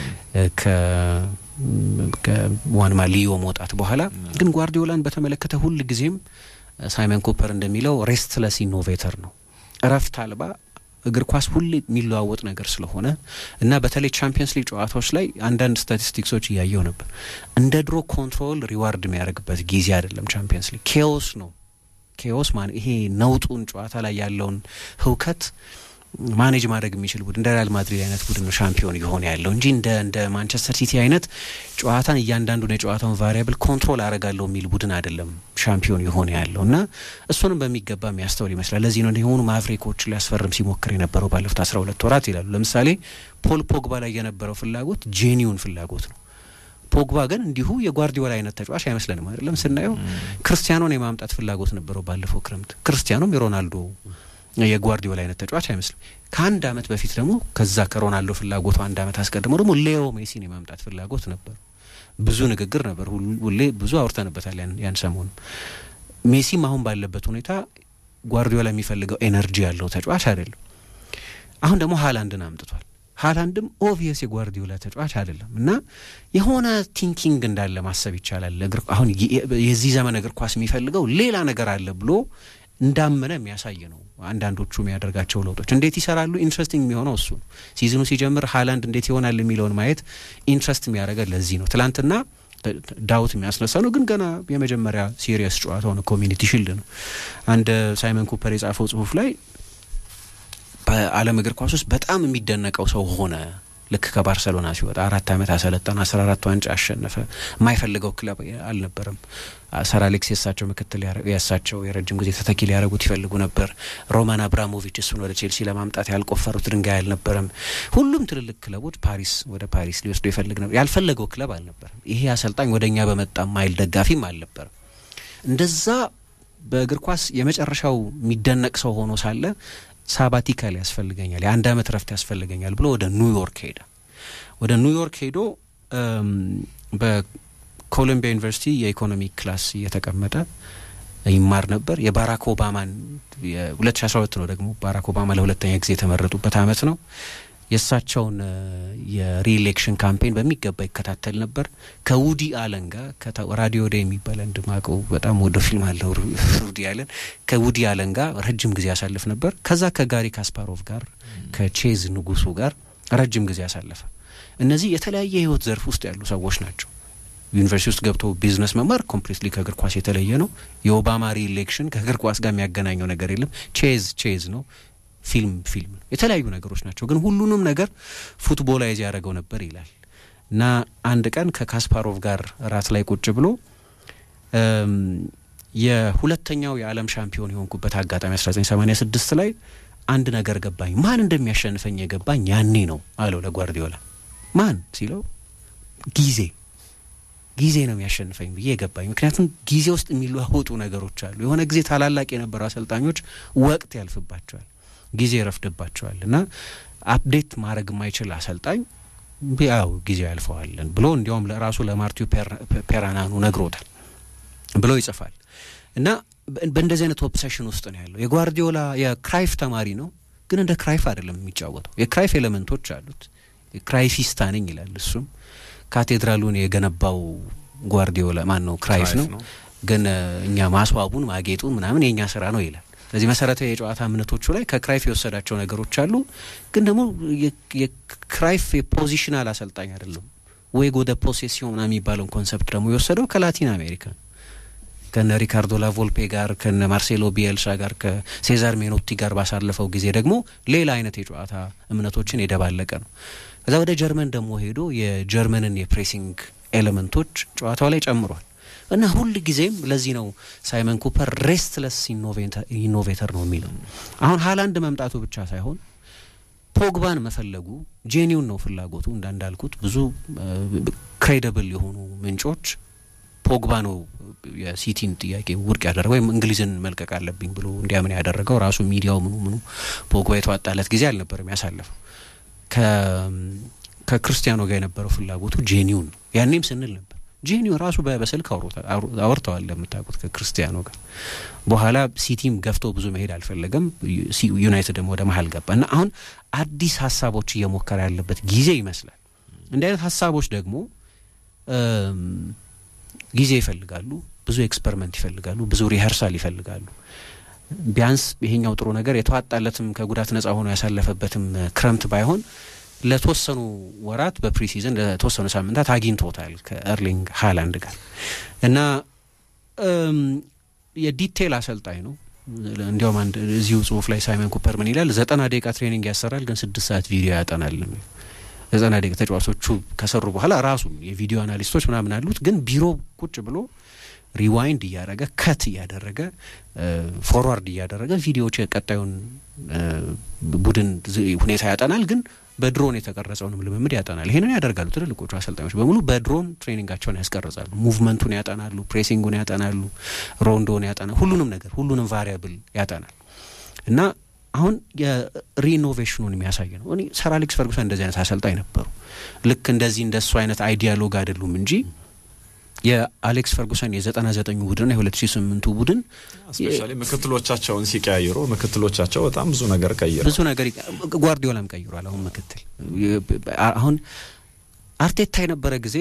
ከዋንማ ሊዮ መውጣት በኋላ ግን ጓርዲዮላን በተመለከተ ሁል ጊዜም ሳይመን ኩፐር እንደሚለው ሬስትለስ ኢኖቬተር ነው። እረፍት አልባ እግር ኳስ ሁሌ የሚለዋወጥ ነገር ስለሆነ እና በተለይ ቻምፒየንስ ሊግ ጨዋታዎች ላይ አንዳንድ ስታቲስቲክሶች እያየው ነበር። እንደ ድሮ ኮንትሮል ሪዋርድ የሚያደርግበት ጊዜ አይደለም። ቻምፒየንስ ሊግ ኬዎስ ነው። ኬዎስ ማን ይሄ ነውጡን ጨዋታ ላይ ያለውን ህውከት ማኔጅ ማድረግ የሚችል ቡድን እንደ ሪያል ማድሪድ አይነት ቡድን ነው ሻምፒዮን እየሆነ ያለው እንጂ እንደ እንደ ማንቸስተር ሲቲ አይነት ጨዋታን እያንዳንዱን የጨዋታውን ቫሪያብል ኮንትሮል አረጋለሁ የሚል ቡድን አይደለም ሻምፒዮን የሆነ ያለው እና እሱንም በሚገባ የሚያስተውል ይመስላል። ለዚህ ነው የሆኑ ማቭሪኮች ሊያስፈርም ሲሞክር የነበረው ባለፉት አስራ ሁለት ወራት ይላሉ። ለምሳሌ ፖል ፖግባ ላይ የነበረው ፍላጎት ጄኒውን ፍላጎት ነው። ፖግባ ግን እንዲሁ የጓርዲዮላ አይነት ተጫዋች አይመስለንም። አይደለም ስናየው ክርስቲያኖን የማምጣት ፍላጎት ነበረው ባለፈው ክረምት። ክርስቲያኖም የሮናልዶ የጓርዲዮላ አይነት ተጫዋች አይመስልም። ከአንድ አመት በፊት ደግሞ ከዛ ከሮናልዶ ፍላጎቱ አንድ አመት አስቀድሞ ደግሞ ሌዮ ሜሲን የማምጣት ፍላጎት ነበር። ብዙ ንግግር ነበር፣ ሁሌ ብዙ አውርተንበታል ያን ሰሞኑ። ሜሲም አሁን ባለበት ሁኔታ ጓርዲዮላ የሚፈልገው ኤነርጂ ያለው ተጫዋች አይደለም። አሁን ደግሞ ሀላንድን አምጥቷል። ሀላንድም ኦቪየስ የጓርዲዮላ ተጫዋች አይደለም እና የሆነ ቲንኪንግ እንዳለ ማሰብ ይቻላል። አሁን የዚህ ዘመን እግር ኳስ የሚፈልገው ሌላ ነገር አለ ብሎ እንዳመነ የሚያሳይ ነው። አንዳንዶቹ የሚያደርጋቸው ለውጦች እንዴት ይሰራሉ? ኢንትረስቲንግ የሚሆነው እሱ ነው። ሲዝኑ ሲጀምር ሀላንድ እንዴት ይሆናል የሚለውን ማየት ኢንትረስት የሚያደርገ ለዚህ ነው። ትላንትና ዳውት የሚያስነሳ ነው፣ ግን ገና የመጀመሪያ ሲሪየስ ጨዋታው ነው። ኮሚኒቲ ሺልድ ነው። አንድ ሳይመን ኩፐር የጻፈው ጽሁፍ ላይ በዓለም እግር ኳስ ውስጥ በጣም የሚደነቀው ሰው ሆነ ልክ ከባርሰሎና ሲወጣ አራት ዓመት አሰለጠነ፣ አስራ አራት ዋንጫ አሸነፈ። የማይፈልገው ክለብ አልነበረም። ሰር አሌክስ የሳቸው ምክትል የሳቸው የረጅም ጊዜ ተተኪ ሊያደርጉት ይፈልጉ ነበር። ሮማን አብራሞቪች እሱን ወደ ቼልሲ ለማምጣት ያልቆፈሩት ድንጋይ አልነበረም። ሁሉም ትልልቅ ክለቦች ፓሪስ ወደ ፓሪስ ሊወስዱ ይፈልግ ነበር። ያልፈለገው ክለብ አልነበረም። ይሄ አሰልጣኝ ወደ እኛ በመጣ ማይል ደጋፊም አልነበረም። እንደዛ በእግር ኳስ የመጨረሻው የሚደነቅ ሰው ሆኖ ሳለ ሳባቲካል ያስፈልገኛል፣ የአንድ አመት ረፍት ያስፈልገኛል ብሎ ወደ ኒውዮርክ ሄደ። ወደ ኒውዮርክ ሄዶ በኮሎምቢያ ዩኒቨርሲቲ የኢኮኖሚ ክላስ እየተቀመጠ ይማር ነበር። የባራክ ኦባማን የሁለት ሺ አስራ ሁለት ነው ደግሞ ባራክ ኦባማ ለሁለተኛ ጊዜ የተመረጡበት አመት ነው። የእሳቸውን የሪኤሌክሽን ካምፔን በሚገባ ይከታተል ነበር። ከውዲ አለን ጋር ራዲዮ ዴይ የሚባል አንድ ማቀው በጣም ወደ ፊልም አለው ውዲ አለን ከውዲ አለን ጋር ረጅም ጊዜ ያሳልፍ ነበር። ከዛ ከጋሪ ካስፓሮቭ ጋር ከቼዝ ንጉሱ ጋር ረጅም ጊዜ ያሳለፈ እነዚህ የተለያየ ህይወት ዘርፍ ውስጥ ያሉ ሰዎች ናቸው። ዩኒቨርሲቲ ውስጥ ገብቶ ቢዝነስ መማር ኮምፕሊትሊ ከእግር ኳስ የተለየ ነው። የኦባማ ሪኤሌክሽን ከእግር ኳስ ጋር የሚያገናኘው ነገር የለም። ቼዝ ቼዝ ነው። ፊልም ፊልም ነው። የተለያዩ ነገሮች ናቸው፣ ግን ሁሉንም ነገር ፉትቦላይዝ ያደረገው ነበር ይላል እና አንድ ቀን ከካስፓሮቭ ጋር ራት ላይ ቁጭ ብሎ የሁለተኛው የዓለም ሻምፒዮን የሆንኩበት አጋጣሚ 1986 ላይ አንድ ነገር ገባኝ። ማን እንደሚያሸንፈኝ የገባኝ ያኔ ነው አለው ለጓርዲዮላ። ማን ሲለው ጊዜ ጊዜ ነው የሚያሸንፈኝ ብዬ የገባኝ። ምክንያቱም ጊዜ ውስጥ የሚለዋወጡ ነገሮች አሉ። የሆነ ጊዜ ታላላቅ የነበሩ አሰልጣኞች ወቅት ያልፍባቸዋል፣ ጊዜ ይረፍድባቸዋል እና አፕዴት ማድረግ የማይችል አሰልጣኝ ያው ጊዜ ያልፈዋለን ብሎ እንዲያውም ለራሱ ለማርቲው ፔራናኑ ነግሮታል ብሎ ይጽፋል እና በእንደዚህ አይነት ኦብሴሽን ውስጥ ነው ያለው። የጓርዲዮላ የክራይፍ ተማሪ ነው፣ ግን እንደ ክራይፍ አይደለም የሚጫወተው። የክራይፍ ኤሌመንቶች አሉት። ክራይፊስታ ነኝ ይላል እሱም ካቴድራሉን የገነባው ጓርዲዮላ ማን ነው? ክራይፍ ነው። ግን እኛ ማስዋቡን ማጌጡን ምናምን የእኛ ስራ ነው ይላል። ስለዚህ መሰረታዊ የጨዋታ እምነቶቹ ላይ ከክራይፍ የወሰዳቸው ነገሮች አሉ። ግን ደግሞ የክራይፍ የፖዚሽናል አሰልጣኝ አይደለም። ወይ ወደ ፖሴሲዮን ምናምን የሚባለውን ኮንሰፕት ደግሞ የወሰደው ከላቲን አሜሪካ ከነ ሪካርዶ ላቮልፔ ጋር ከነ ማርሴሎ ቢኤልሳ ጋር ከሴዛር ሜኖቲ ጋር ባሳለፈው ጊዜ ደግሞ ሌላ አይነት የጨዋታ እምነቶችን የደባለቀ ነው። ከዛ ወደ ጀርመን ደግሞ ሄዶ የጀርመንን የፕሬሲንግ ኤሌመንቶች ጨዋታው ላይ ጨምሯል እና ሁል ጊዜም ለዚህ ነው ሳይመን ኩፐር ሬስትለስ ኢኖቬተር ነው የሚለው። አሁን ሀላንድ መምጣቱ ብቻ ሳይሆን ፖግባን መፈለጉ ጄኒውን ነው ፍላጎቱ። እንዳልኩት ብዙ ክሬዲብል የሆኑ ምንጮች ፖግባ ነው የሲቲን ጥያቄ ውድቅ ያደረገው ወይም እንግሊዝን መልቀቅ አለብኝ ብሎ እንዲያምን ያደረገው ራሱ ሚዲያው ምኑ ምኑ ፖግባ የተዋጣለት ጊዜ አልነበርም ያሳለፈው ከክርስቲያኖ ጋር የነበረው ፍላጎቱ ጄኒውን ነው። ያኔም ስንል ነበር ጄኒው ራሱ በስልክ አውርተዋል እንደምታውቁት ከክርስቲያኖ ጋር። በኋላ ሲቲም ገፍቶ ብዙ መሄድ አልፈለገም። ዩናይትድም ወደ መሀል ገባ እና አሁን አዲስ ሀሳቦች እየሞከረ ያለበት ጊዜ ይመስላል። እንዲህ አይነት ሀሳቦች ደግሞ ጊዜ ይፈልጋሉ፣ ብዙ ኤክስፐሪመንት ይፈልጋሉ፣ ብዙ ሪኸርሳል ይፈልጋሉ። ቢያንስ ይሄኛው ጥሩ ነገር የተዋጣለትም ከጉዳት ነጻ ሆኖ ያሳለፈበትም ክረምት ባይሆን ለተወሰኑ ወራት በፕሪሲዝን ለተወሰኑ ሳምንታት አግኝቶታል ከኤርሊንግ ሃላንድ ጋር እና የዲቴል አሰልጣኝ ነው። እንዲያውም አንድ እዚሁ ጽሁፍ ላይ ሳይመን ኩፐር ምን ይላል? ዘጠና ደቂቃ ትሬኒንግ ያሰራል፣ ግን ስድስት ሰዓት ቪዲዮ ያጠናል። ዘጠና ደቂቃ ተጫዋቾቹ ከሰሩ በኋላ ራሱ የቪዲዮ አናሊስቶች ምናምን አሉት፣ ግን ቢሮ ቁጭ ብሎ ሪዋይንድ እያደረገ ከት እያደረገ ፎርዋርድ እያደረገ ቪዲዮዎች የቀጣዩን ቡድን ሁኔታ ያጠናል ግን በድሮን የተቀረጸውንም ልምምድ ያጠናል። ይሄንን ያደርጋሉ ትልልቆቹ አሰልጣኞች በሙሉ በድሮን ትሬኒንጋቸውን ያስቀርጻሉ። ሙቭመንቱን ያጠናሉ፣ ፕሬሲንጉን ያጠናሉ፣ ሮንዶን ያጠናል፣ ሁሉንም ነገር ሁሉንም ቫሪያብል ያጠናል እና አሁን የሪኖቬሽኑን የሚያሳይ ነው። እኔ ሰር አሌክስ ፈርጉሰን እንደዚህ አይነት አሰልጣኝ ነበሩ። ልክ እንደዚህ እንደሱ አይነት አይዲያሎግ አይደሉም እንጂ የአሌክስ ፈርጉሰን የዘጠና ዘጠኙ ቡድንና የሁለት ሺ ስምንቱ ቡድን ስፔሻሊ ምክትሎቻቸውን ሲቀያይሩ ምክትሎቻቸው በጣም ብዙ ነገር ቀይረዋል። ብዙ ነገር ጓርዲዮላም ቀይሯል። አሁን ምክትል አሁን አርቴታ የነበረ ጊዜ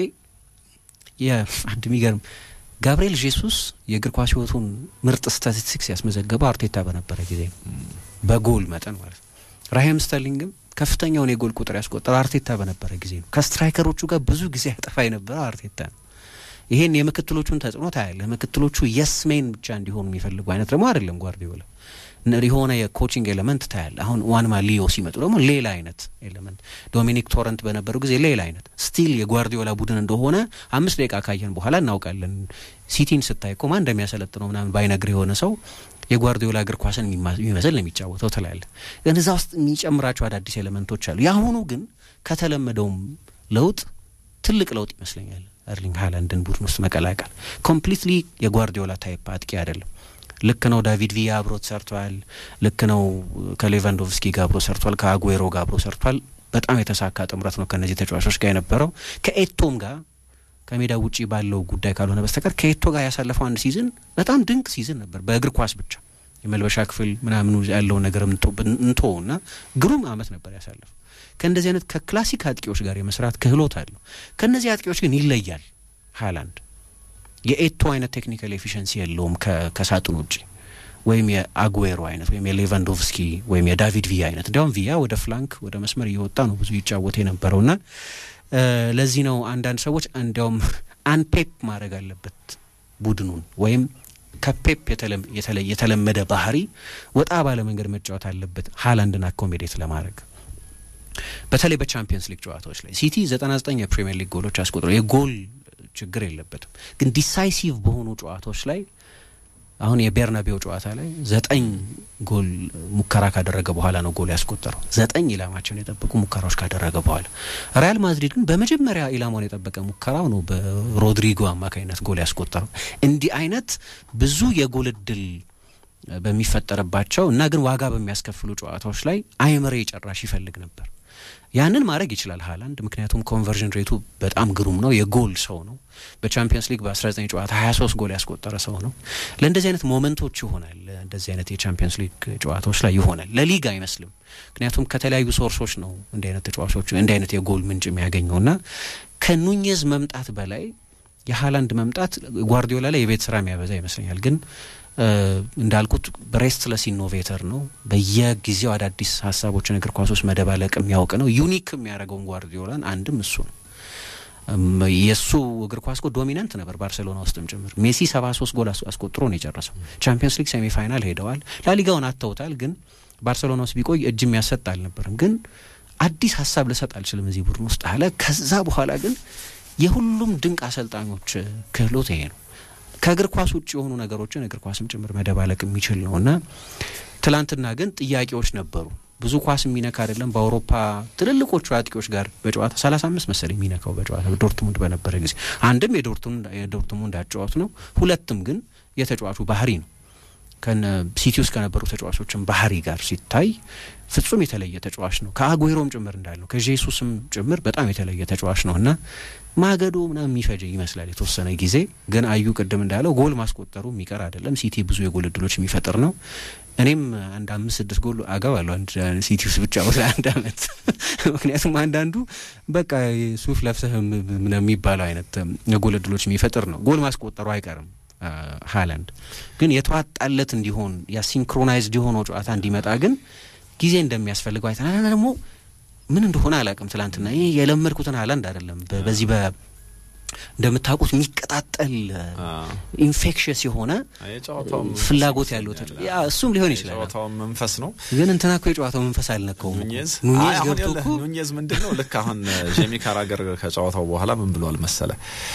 የአንድ የሚገርም ጋብርኤል ጄሱስ የእግር ኳስ ሕይወቱን ምርጥ ስታቲስቲክስ ያስመዘገበው አርቴታ በነበረ ጊዜ ነው፣ በጎል መጠን ማለት ነው። ራሂም ስተርሊንግም ከፍተኛውን የጎል ቁጥር ያስቆጠረው አርቴታ በነበረ ጊዜ ነው። ከስትራይከሮቹ ጋር ብዙ ጊዜ ያጠፋ የነበረው አርቴታ ነው። ይሄን የምክትሎቹን ተጽዕኖ ታያለህ። ምክትሎቹ የስ ሜን ብቻ እንዲሆኑ የሚፈልጉ አይነት ደግሞ አይደለም ጓርዲዮላ። የሆነ የኮቺንግ ኤሌመንት ታያለህ። አሁን ዋንማ ሊዮ ሲመጡ ደግሞ ሌላ አይነት ኤሌመንት፣ ዶሚኒክ ቶረንት በነበሩ ጊዜ ሌላ አይነት ስቲል የጓርዲዮላ ቡድን እንደሆነ አምስት ደቂቃ ካየን በኋላ እናውቃለን። ሲቲን ስታይ እኮ ማን እንደሚያሰለጥነው ምናምን ባይነግር የሆነ ሰው የጓርዲዮላ እግር ኳስን የሚመስል ነው የሚጫወተው ትላለህ። ግን እዛ ውስጥ የሚጨምራቸው አዳዲስ ኤሌመንቶች አሉ። የአሁኑ ግን ከተለመደውም ለውጥ ትልቅ ለውጥ ይመስለኛል። ኤርሊንግ ሃላንድን ቡድን ውስጥ መቀላቀል ኮምፕሊትሊ የጓርዲዮላ ታይፕ አጥቂ አይደለም። ልክ ነው። ዳቪድ ቪያ አብሮት ሰርቷል። ልክ ነው። ከሌቫንዶቭስኪ ጋር አብሮ ሰርቷል። ከአጉዌሮ ጋር አብሮ ሰርቷል። በጣም የተሳካ ጥምረት ነው ከእነዚህ ተጫዋቾች ጋር የነበረው ከኤቶም ጋር ከሜዳ ውጪ ባለው ጉዳይ ካልሆነ በስተቀር ከኤቶ ጋር ያሳለፈው አንድ ሲዝን በጣም ድንቅ ሲዝን ነበር። በእግር ኳስ ብቻ የመልበሻ ክፍል ምናምኑ ያለውን ነገር እንቶ እና ግሩም አመት ነበር ያሳለፈው። ከእንደዚህ አይነት ከክላሲክ አጥቂዎች ጋር የመስራት ክህሎት አለው። ከእነዚህ አጥቂዎች ግን ይለያል። ሃላንድ የኤቶ አይነት ቴክኒካል ኤፊሽንሲ የለውም ከሳጥን ውጭ ወይም የአጉዌሮ አይነት ወይም የሌቫንዶቭስኪ ወይም የዳቪድ ቪያ አይነት እንዲያውም ቪያ ወደ ፍላንክ ወደ መስመር እየወጣ ነው ብዙ ይጫወት የነበረውና ለዚህ ነው አንዳንድ ሰዎች እንዲያውም አንፔፕ ማድረግ አለበት ቡድኑን ወይም ከፔፕ የተለመደ ባህሪ ወጣ ባለ መንገድ መጫወት አለበት ሀላንድን አኮሜዴት ለማድረግ በተለይ በቻምፒየንስ ሊግ ጨዋታዎች ላይ ሲቲ ዘጠና ዘጠኝ የፕሪሚየር ሊግ ጎሎች አስቆጥሮ የጎል ችግር የለበትም፣ ግን ዲሳይሲቭ በሆኑ ጨዋታዎች ላይ አሁን የቤርናቤው ጨዋታ ላይ ዘጠኝ ጎል ሙከራ ካደረገ በኋላ ነው ጎል ያስቆጠረው። ዘጠኝ ኢላማቸውን የጠበቁ ሙከራዎች ካደረገ በኋላ። ሪያል ማድሪድ ግን በመጀመሪያ ኢላማውን የጠበቀ ሙከራው ነው በሮድሪጎ አማካኝነት ጎል ያስቆጠረው። እንዲህ አይነት ብዙ የጎል እድል በሚፈጠርባቸው እና ግን ዋጋ በሚያስከፍሉ ጨዋታዎች ላይ አይምሬ ጨራሽ ይፈልግ ነበር። ያንን ማድረግ ይችላል ሀላንድ፣ ምክንያቱም ኮንቨርዥን ሬቱ በጣም ግሩም ነው። የጎል ሰው ነው። በቻምፒየንስ ሊግ በ19 ጨዋታ 23 ጎል ያስቆጠረ ሰው ነው። ለእንደዚህ አይነት ሞመንቶች ይሆናል፣ እንደዚህ አይነት የቻምፒየንስ ሊግ ጨዋታዎች ላይ ይሆናል። ለሊግ አይመስልም፣ ምክንያቱም ከተለያዩ ሶርሶች ነው እንዲህ አይነት ተጫዋቾች እንዲህ አይነት የጎል ምንጭ የሚያገኘው እና ከኑኜዝ መምጣት በላይ የሀላንድ መምጣት ጓርዲዮላ ላይ የቤት ስራ የሚያበዛ ይመስለኛል ግን እንዳልኩት ብሬስትለስ ኢኖቬተር ነው። በየጊዜው አዳዲስ ሀሳቦችን እግር ኳስ ውስጥ መደባለቅ የሚያውቅ ነው። ዩኒክ የሚያደርገውን ጓርዲዮላን አንድም እሱ ነው። የእሱ እግር ኳስ እኮ ዶሚናንት ነበር ባርሴሎና ውስጥም ጭምር። ሜሲ ሰባ ሶስት ጎል አስቆጥሮ ነው የጨረሰው። ቻምፒየንስ ሊግ ሴሚ ፋይናል ሄደዋል። ላሊጋውን አተውታል። ግን ባርሴሎና ውስጥ ቢቆይ እጅ የሚያሰጥ አልነበርም። ግን አዲስ ሀሳብ ልሰጥ አልችልም እዚህ ቡድን ውስጥ አለ። ከዛ በኋላ ግን የሁሉም ድንቅ አሰልጣኞች ክህሎት ይሄ ነው። ከእግር ኳስ ውጭ የሆኑ ነገሮችን እግር ኳስም ጭምር መደባለቅ የሚችል ነው እና ትላንትና ግን ጥያቄዎች ነበሩ። ብዙ ኳስ የሚነካ አይደለም። በአውሮፓ ትልልቆቹ አጥቂዎች ጋር በጨዋታ ሰላሳ አምስት መሰለኝ የሚነካው በጨዋታ ዶርትሙንድ በነበረ ጊዜ አንድም የዶርትሙንድ አጨዋወት ነው፣ ሁለትም ግን የተጫዋቹ ባህሪ ነው። ከነ ሲቲ ውስጥ ከነበሩ ተጫዋቾችን ባህሪ ጋር ሲታይ ፍጹም የተለየ ተጫዋች ነው። ከአጉዌሮም ጭምር እንዳለው ከጄሱስም ጭምር በጣም የተለየ ተጫዋች ነው እና ማገዶ ምናምን የሚፈጀ ይመስላል የተወሰነ ጊዜ ግን አዩ ቅድም እንዳለው ጎል ማስቆጠሩ የሚቀር አይደለም። ሲቲ ብዙ የጎል እድሎች የሚፈጥር ነው። እኔም አንድ አምስት ስድስት ጎል አገባለሁ አንድ ሲቲ ውስጥ ብቻ አንድ አመት። ምክንያቱም አንዳንዱ በቃ ሱፍ ለብሰህ የሚባለው አይነት የጎል እድሎች የሚፈጥር ነው። ጎል ማስቆጠሩ አይቀርም። ሀላንድ ግን የተዋጣለት እንዲሆን ያ ሲንክሮናይዝድ የሆነው ጨዋታ እንዲመጣ ግን ጊዜ እንደሚያስፈልገው አይተናል። ደግሞ ምን እንደሆነ አላውቅም። ትላንትና ይህ የለመድኩትን ሀላንድ አይደለም። በዚህ በ እንደምታውቁት የሚቀጣጠል ኢንፌክሽስ የሆነ ፍላጎት ያለው ያ እሱም ሊሆን ይችላል። ጨዋታው መንፈስ ነው። ግን እንትና እኮ የጨዋታው መንፈስ አልነካውም። ኑኜዝ ኑኜዝ ገብቶ እኮ ኑኜዝ ምንድን ነው ልክ አሁን ጄሚ ካራገር ከጨዋታው በኋላ ምን ብሏል መሰለ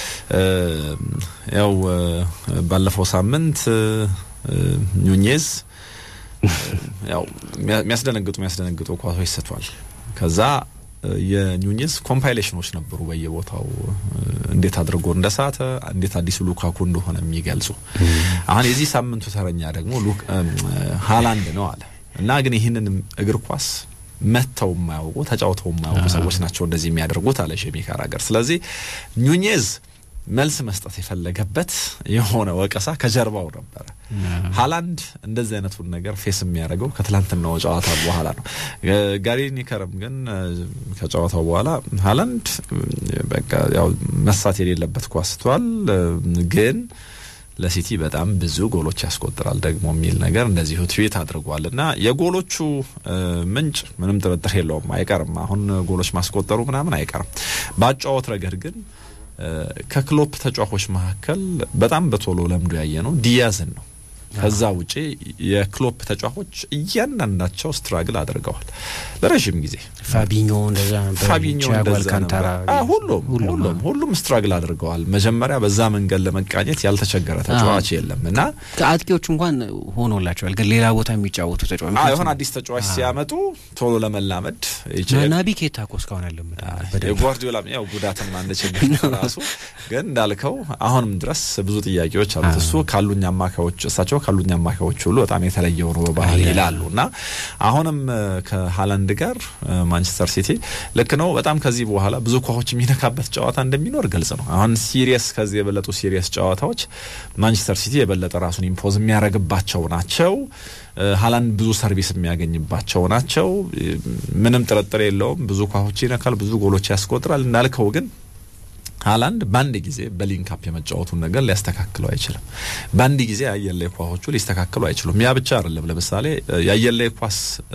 ያው ባለፈው ሳምንት ኑኜዝ ያው የሚያስደነግጡ የሚያስደነግጡ ኳሶች ስቷል። ከዛ የኑኜዝ ኮምፓይሌሽኖች ነበሩ በየቦታው እንዴት አድርጎ እንደሳተ እንዴት አዲሱ ሉካኩ እንደሆነ የሚገልጹ። አሁን የዚህ ሳምንቱ ተረኛ ደግሞ ሀላንድ ነው አለ እና ግን ይህንን እግር ኳስ መተው የማያውቁ ተጫውተው የማያውቁ ሰዎች ናቸው እንደዚህ የሚያደርጉት አለ ሼሚ ካራገር። ስለዚህ ኑኜዝ መልስ መስጠት የፈለገበት የሆነ ወቀሳ ከጀርባው ነበረ። ሀላንድ እንደዚህ አይነቱን ነገር ፌስ የሚያደርገው ከትላንትናው ጨዋታ በኋላ ነው። ጋሪ ኒከርም ግን ከጨዋታው በኋላ ሀላንድ በቃ ያው መሳት የሌለበት ኳስቷል፣ ግን ለሲቲ በጣም ብዙ ጎሎች ያስቆጥራል ደግሞ የሚል ነገር እንደዚሁ ትዊት አድርጓል። እና የጎሎቹ ምንጭ ምንም ጥርጥር የለውም አይቀርም። አሁን ጎሎች ማስቆጠሩ ምናምን አይቀርም። በአጨዋወት ረገድ ግን ከክሎፕ ተጫዋቾች መካከል በጣም በቶሎ ለምዶ ያየ ነው ዲያዝን ነው። ከዛ ውጪ የክሎፕ ተጫዋቾች እያንዳንዳቸው ስትራግል አድርገዋል ለረዥም ጊዜ። ፋቢኞ እንደዛ ነበር፣ ፋቢኞ ቲያጎ እንደዛ አልካንታራ ነበር። ሁሉም ሁሉም ሁሉም ስትራግል አድርገዋል። መጀመሪያ በዛ መንገድ ለመቃኘት ያልተቸገረ ተጫዋች የለም እና አጥቂዎቹ እንኳን ሆኖላቸዋል፣ ግን ሌላ ቦታ የሚጫወቱ ተጫዋች አዎ የሆነ አዲስ ተጫዋች ሲያመጡ ቶሎ ለመላመድ ይችላል። ናቢ ኬታ እኮ እስካሁን አለምድ የጓርዲዮላ ያው ጉዳትም አንድ ችግር ነው ራሱ። ግን እንዳልከው አሁንም ድረስ ብዙ ጥያቄዎች አሉት። እሱ ካሉኝ አማካዮች እሳቸው ካሉኝ አማካዮች ሁሉ በጣም የተለየው ነው በባህል ይላሉ እና አሁንም ከሀላንድ ጋር ማንቸስተር ሲቲ ልክ ነው። በጣም ከዚህ በኋላ ብዙ ኳሶች የሚነካበት ጨዋታ እንደሚኖር ግልጽ ነው። አሁን ሲሪየስ ከዚህ የበለጡ ሲሪየስ ጨዋታዎች ማንቸስተር ሲቲ የበለጠ ራሱን ኢምፖዝ የሚያደርግባቸው ናቸው። ሀላንድ ብዙ ሰርቪስ የሚያገኝባቸው ናቸው። ምንም ጥርጥር የለውም። ብዙ ኳሶች ይነካል፣ ብዙ ጎሎች ያስቆጥራል። እንዳልከው ግን ሀላንድ በአንድ ጊዜ በሊንክ አፕ የመጫወቱን ነገር ሊያስተካክለው አይችልም። በአንድ ጊዜ የአየር ላይ ኳሶቹ ሊስተካከሉ አይችሉም። ያ ብቻ አይደለም። ለምሳሌ የአየር ላይ ኳስ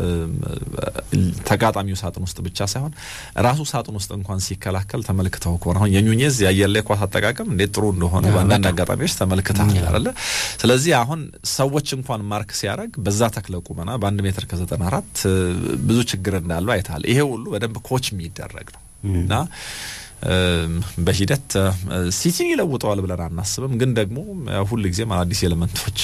ተጋጣሚው ሳጥን ውስጥ ብቻ ሳይሆን ራሱ ሳጥን ውስጥ እንኳን ሲከላከል ተመልክተው ከሆነ አሁን የኙኔዝ የአየር ላይ ኳስ አጠቃቀም እንዴት ጥሩ እንደሆነ በአንዳንድ አጋጣሚዎች ተመልክተሃል አይደለ? ስለዚህ አሁን ሰዎች እንኳን ማርክ ሲያደርግ በዛ ተክለ ቁመና በአንድ ሜትር ከዘጠና አራት ብዙ ችግር እንዳለው አይተሃል። ይሄ ሁሉ በደንብ ኮች የሚደረግ ነው እና በሂደት ሲቲን ይለውጠዋል ብለን አናስብም። ግን ደግሞ ሁል ጊዜም አዳዲስ ኤሌመንቶች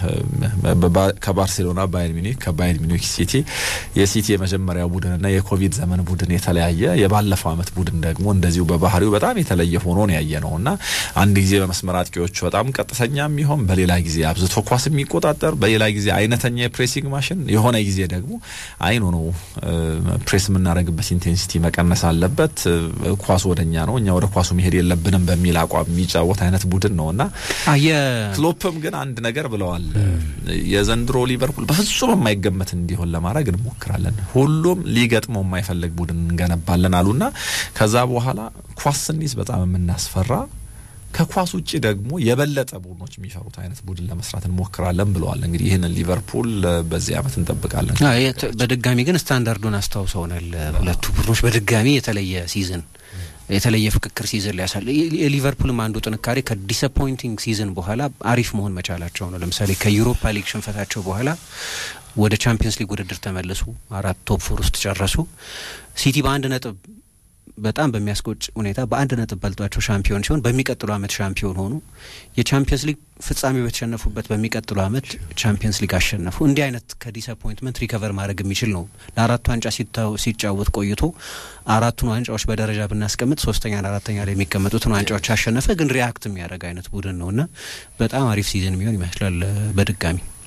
ከባርሴሎና ባየር ሚኒክ፣ ከባየር ሚኒክ ሲቲ የሲቲ የመጀመሪያ ቡድንና የኮቪድ ዘመን ቡድን የተለያየ የባለፈው ዓመት ቡድን ደግሞ እንደዚሁ በባህሪው በጣም የተለየ ሆኖ ነው ያየ ነው እና አንድ ጊዜ በመስመር አጥቂዎቹ በጣም ቀጥተኛ የሚሆን በሌላ ጊዜ አብዝቶ ኳስ የሚቆጣጠር በሌላ ጊዜ አይነተኛ የፕሬሲንግ ማሽን የሆነ ጊዜ ደግሞ አይኑ ነው ፕሬስ የምናደርግበት ኢንቴንሲቲ መቀነስ አለበት ኳስ ወደ እኛ ነው እኛ ወደ ኳሱ መሄድ የለብንም በሚል አቋም የሚጫወት አይነት ቡድን ነው እና ክሎፕም ግን አንድ ነገር ብለዋል። የዘንድሮ ሊቨርፑል በፍጹም የማይገመት እንዲሆን ለማድረግ እንሞክራለን፣ ሁሉም ሊገጥመው የማይፈልግ ቡድን እንገነባለን አሉና ከዛ በኋላ ኳስ ስንይዝ በጣም የምናስፈራ ከኳስ ውጭ ደግሞ የበለጠ ቡድኖች የሚፈሩት አይነት ቡድን ለመስራት እንሞክራለን ብለዋል። እንግዲህ ይህንን ሊቨርፑል በዚህ ዓመት እንጠብቃለን። በድጋሚ ግን ስታንዳርዱን አስታውሰውናል። ሁለቱ ቡድኖች በድጋሚ የተለየ ሲዝን የተለየ ፍክክር ሲዝን ሊያሳል የሊቨርፑልም አንዱ ጥንካሬ ከዲስአፖይንቲንግ ሲዝን በኋላ አሪፍ መሆን መቻላቸው ነው። ለምሳሌ ከዩሮፓ ሊግ ሽንፈታቸው በኋላ ወደ ቻምፒየንስ ሊግ ውድድር ተመለሱ። አራት ቶፕ ፎር ውስጥ ጨረሱ። ሲቲ በአንድ ነጥብ በጣም በሚያስቆጭ ሁኔታ በአንድ ነጥብ በልጧቸው ሻምፒዮን ሲሆን በሚቀጥሉ ዓመት ሻምፒዮን ሆኑ። የቻምፒየንስ ሊግ ፍጻሜ በተሸነፉበት በሚቀጥሉ ዓመት ቻምፒየንስ ሊግ አሸነፉ። እንዲህ አይነት ከዲስአፖይንትመንት ሪከቨር ማድረግ የሚችል ነው። ለአራቱ ዋንጫ ሲጫወት ቆይቶ አራቱን ዋንጫዎች በደረጃ ብናስቀምጥ ሶስተኛና አራተኛ ላይ የሚቀመጡትን ዋንጫዎች አሸነፈ። ግን ሪያክት የሚያደርግ አይነት ቡድን ነው እና በጣም አሪፍ ሲዝን የሚሆን ይመስላል በድጋሚ